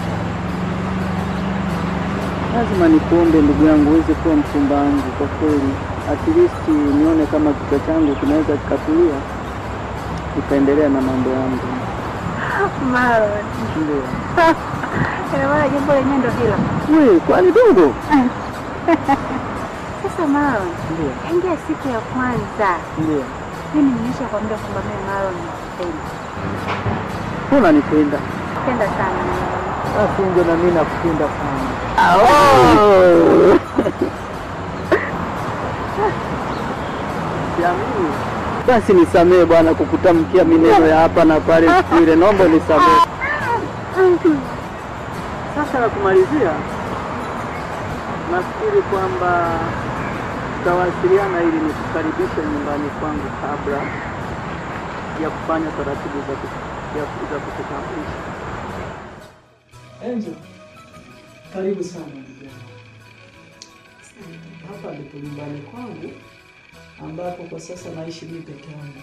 lazima nikuombe ndugu yangu uweze kuwa mchumba wangu kwa kweli, at least nione kama kichwa changu kinaweza kikatulia, nikaendelea na mambo yangu.
Marlon.
Ndio.
Ina maana jambo lenyewe ndo hilo.
We, kwani dogo?
Sasa Marlon,
Ndio.
tangia siku ya kwanza
Ndio.
mimi nimeshakwambia kwamba mimi Marlon nakupenda.
Mbona nipenda?
Napenda sana Marlon.
Basi ndio na mimi nakupenda sana. Jamii. Basi nisamee bwana kukutamkia mineno ya hapa na pale siku ile, naomba nisamee. Sasa na kumalizia, nafikiri kwamba tutawasiliana ili nikukaribishe nyumbani kwangu kabla ya kufanya taratibu za ku- ya- za kukutambulisha. Angel, karibu sana ndugu yangu. Hapa ndipo nyumbani kwangu ambapo kwa sasa naishi mimi peke yangu.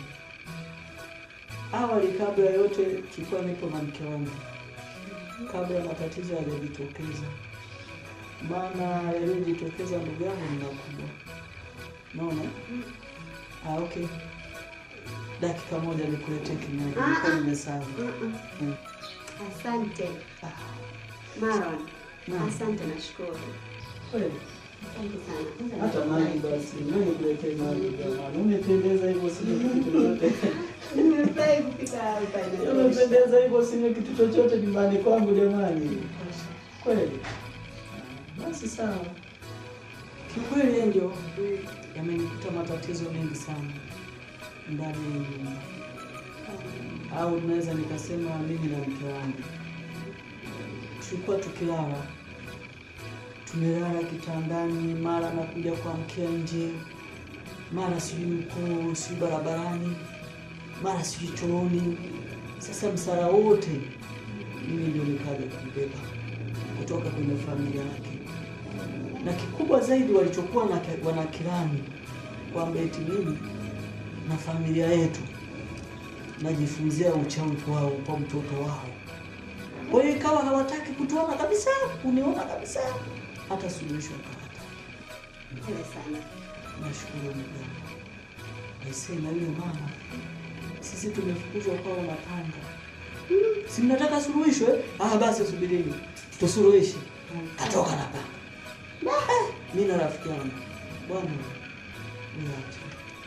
Awali kabla ya yote tulikuwa nipo na mke wangu, kabla ya matatizo yaliyojitokeza, maana yaliyojitokeza ndugu yangu ni makubwa. Naona ah, okay, dakika moja nikuletee kinywaji, nilikuwa nimesahau. Mm.
Asante Maron,
Asante, nashukuru.
Kweli.
Asante sana.
Hata maji basi, nani kuletee maji jamani? Umependeza hivyo usinywe kitu chochote.
Nimefurahi kufika hapa.
Umependeza hivyo usinywe kitu chochote nyumbani kwangu jamani. Kweli. Basi sawa. Kiukweli Angel, yamenikuta matatizo mengi sana ndani ya nyumba, au naweza nikasema mimi na mke wangu tulikuwa tukilala, tumelala kitandani, mara nakuja kuamkia nje, mara sijui mkuu, sijui barabarani, mara sijui chooni. Sasa msara wote mimi ndio nikaja kubeba kutoka kwenye familia yake, na kikubwa zaidi walichokuwa na wanakirani kwamba eti mimi na familia yetu najifunzia uchawi kwao kwa mtoto wao. Kwa hiyo ikawa hawataki kutuona kabisa, kuniona kabisa, hata suluhisho akawata.
Pole sana.
Nashukuru Mungu. Aisee, na yule mama, sisi tumefukuzwa kwao na panga. Si mnataka suluhisho eh? Ah, basi subirini tusuluhishe. Katoka na panga. Eh, Mimi na rafiki yangu bwana, niache.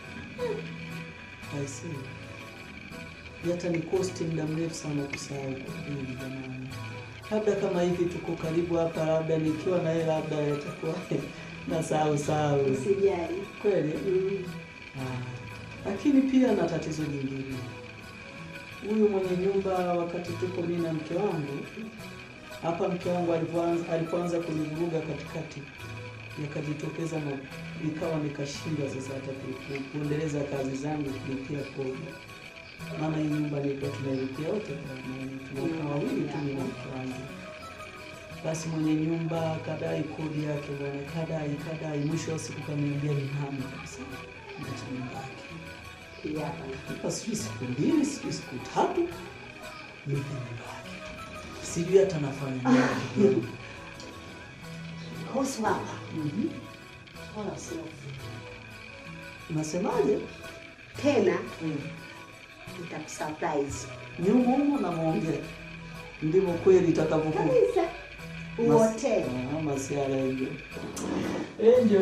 Aisee, hata ni kosti muda mrefu sana kusahau kwa kweli jamani. Labda kama hivi tuko karibu hapa, labda nikiwa na yeye, labda itakuwa na sahau sahau.
Usijali.
Kweli? Ah, lakini pia na tatizo jingine. Huyu mwenye nyumba, wakati tuko mimi na mke wangu hapa, mke wangu alipoanza alipoanza kunivuruga katikati, nikajitokeza na nikawa nikashindwa sasa hata ku- ku- kuendeleza kazi zangu, kulipia kodi, maana hii nyumba nilikuwa tunailipia wote, tunakaa wawili tu mimi na mke wangu. Basi mwenye nyumba kadai kodi yake bwana, kadai kadai, mwisho wa siku kaniambia ni hami kabisa, niache nyumba yake. Nipa sijui siku mbili sijui siku tatu, nipe nyumba yake, sijui hata nafanya nini.
Kuhusu hapa. Wala usihofu.
Unasemaje?
Tena nitakusurprise.
Nyumo humo namwongea, ndivyo kweli itakavyokuwa.
Kabisa. Uote.
Ah, masiara hivyo. Angel.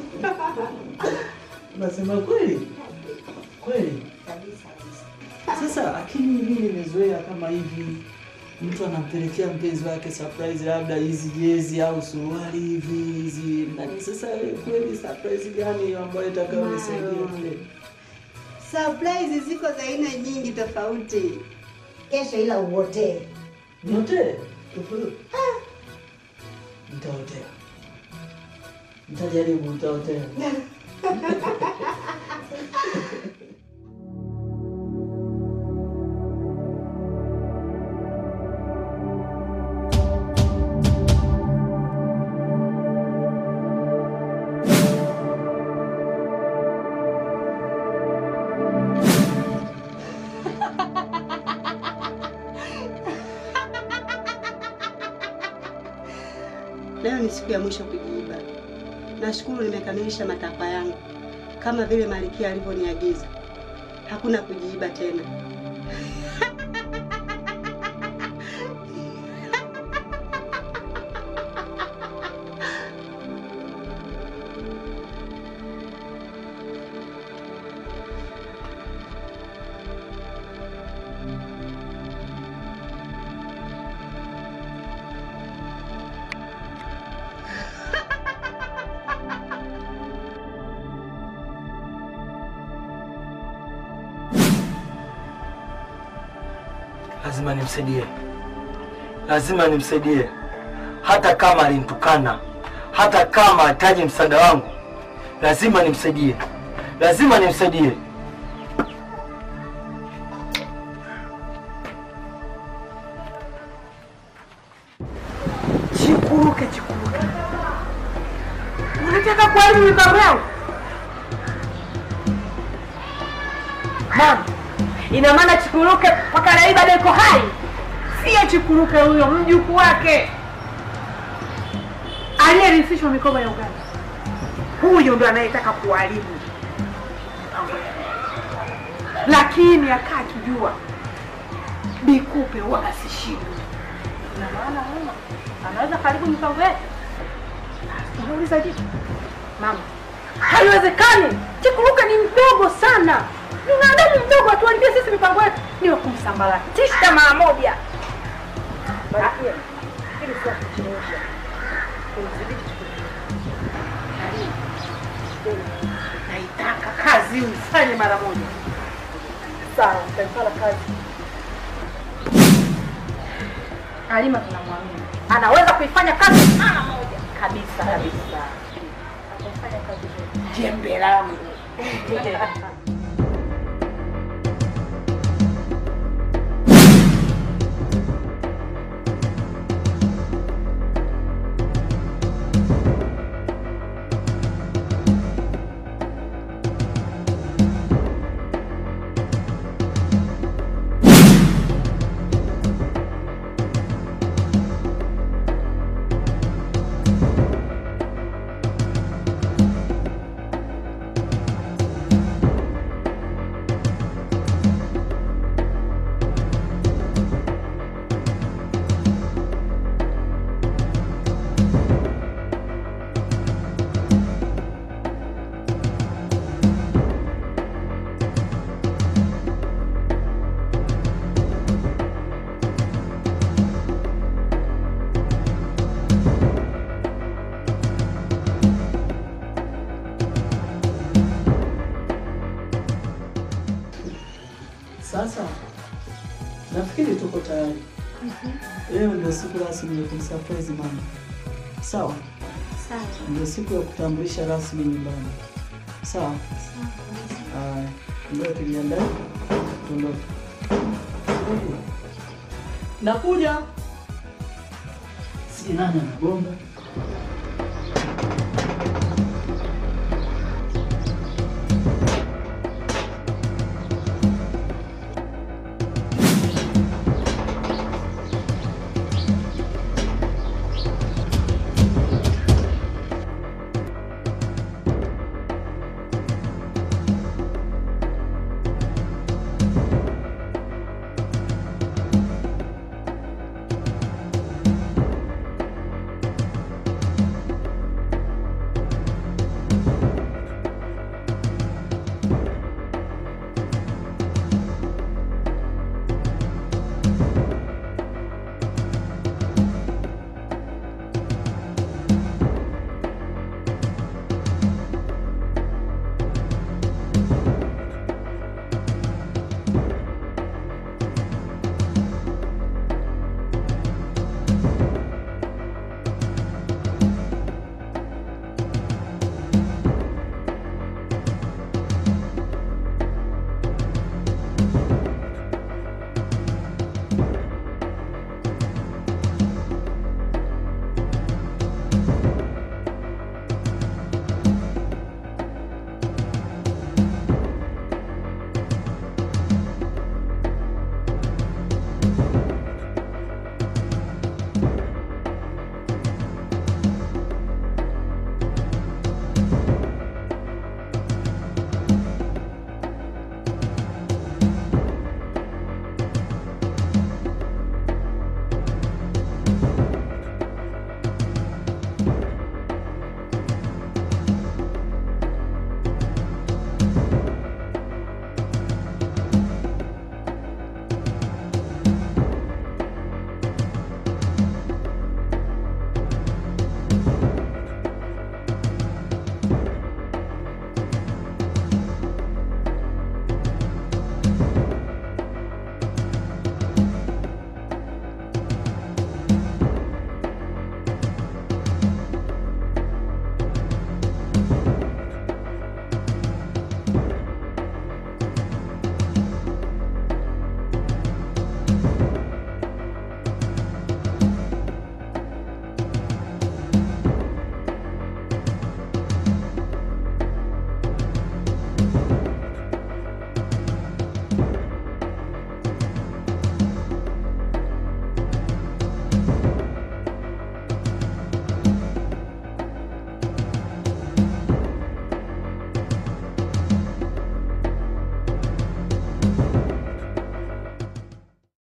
Unasema kweli? Kweli?
Kabisa kabisa.
Sasa lakini mimi nimezoea kama hivi mtu anampelekea mpenzi wake surprise, labda hizi jezi au suruali hivi hizi nani. Sasa kweli surprise gani hiyo ambayo itakayonisaidia kweli?
Surprise ziko za aina nyingi tofauti. Kesho ila uotee.
Niote? Nitaotea. Nitajaribu, nitaotea.
Leo ni siku ya mwisho kujiiba. Nashukuru nimekamilisha matakwa yangu kama vile Malkia alivyoniagiza. Hakuna kujiiba tena.
Lazima nimsaidie, lazima nimsaidie, hata kama alinitukana, hata kama hataji msaada wangu, lazima nimsaidie, lazima nimsaidie.
Chikuruke, chikuruke, unataka kuharibu mipango yangu mama? Ina maana Chikuruke mpaka leo bado yuko hai? Sio Chikuruke huyo, mjukuu wake aliyerithishwa mikoba ya uganga, huyo ndo anayetaka kuharibu mipango yangu. Lakini akaa akijua Bikupe huwa asishindwe,
Ina maana mama anaweza karibu mipango yetu. Unauliza kitu mama, haiwezekani. Chikuruka ni mdogo sana, ni mwanadamu mdogo, atuharibie sisi mipango yetu. Niwe kumsambaratisha mara moja. Barikia ili sio kuchelewesha, kumdhibiti naitaka kazi ufanye mara moja. Sawa, utaifanya kazi. Halima tunamwamini, anaweza kuifanya kazi mara moja kabisa kabisa. Ataifanya kazi vizuri. Jembe langu
Sasa nafikiri tuko tayari. Leo ndio siku rasmi ya kumsurprise mama. Sawa?
Sawa.
Ndio siku ya kutambulisha rasmi nyumbani. Sawa? Haya, ndio tujiandae tuondoke. Nakuja. Si nani anagonga?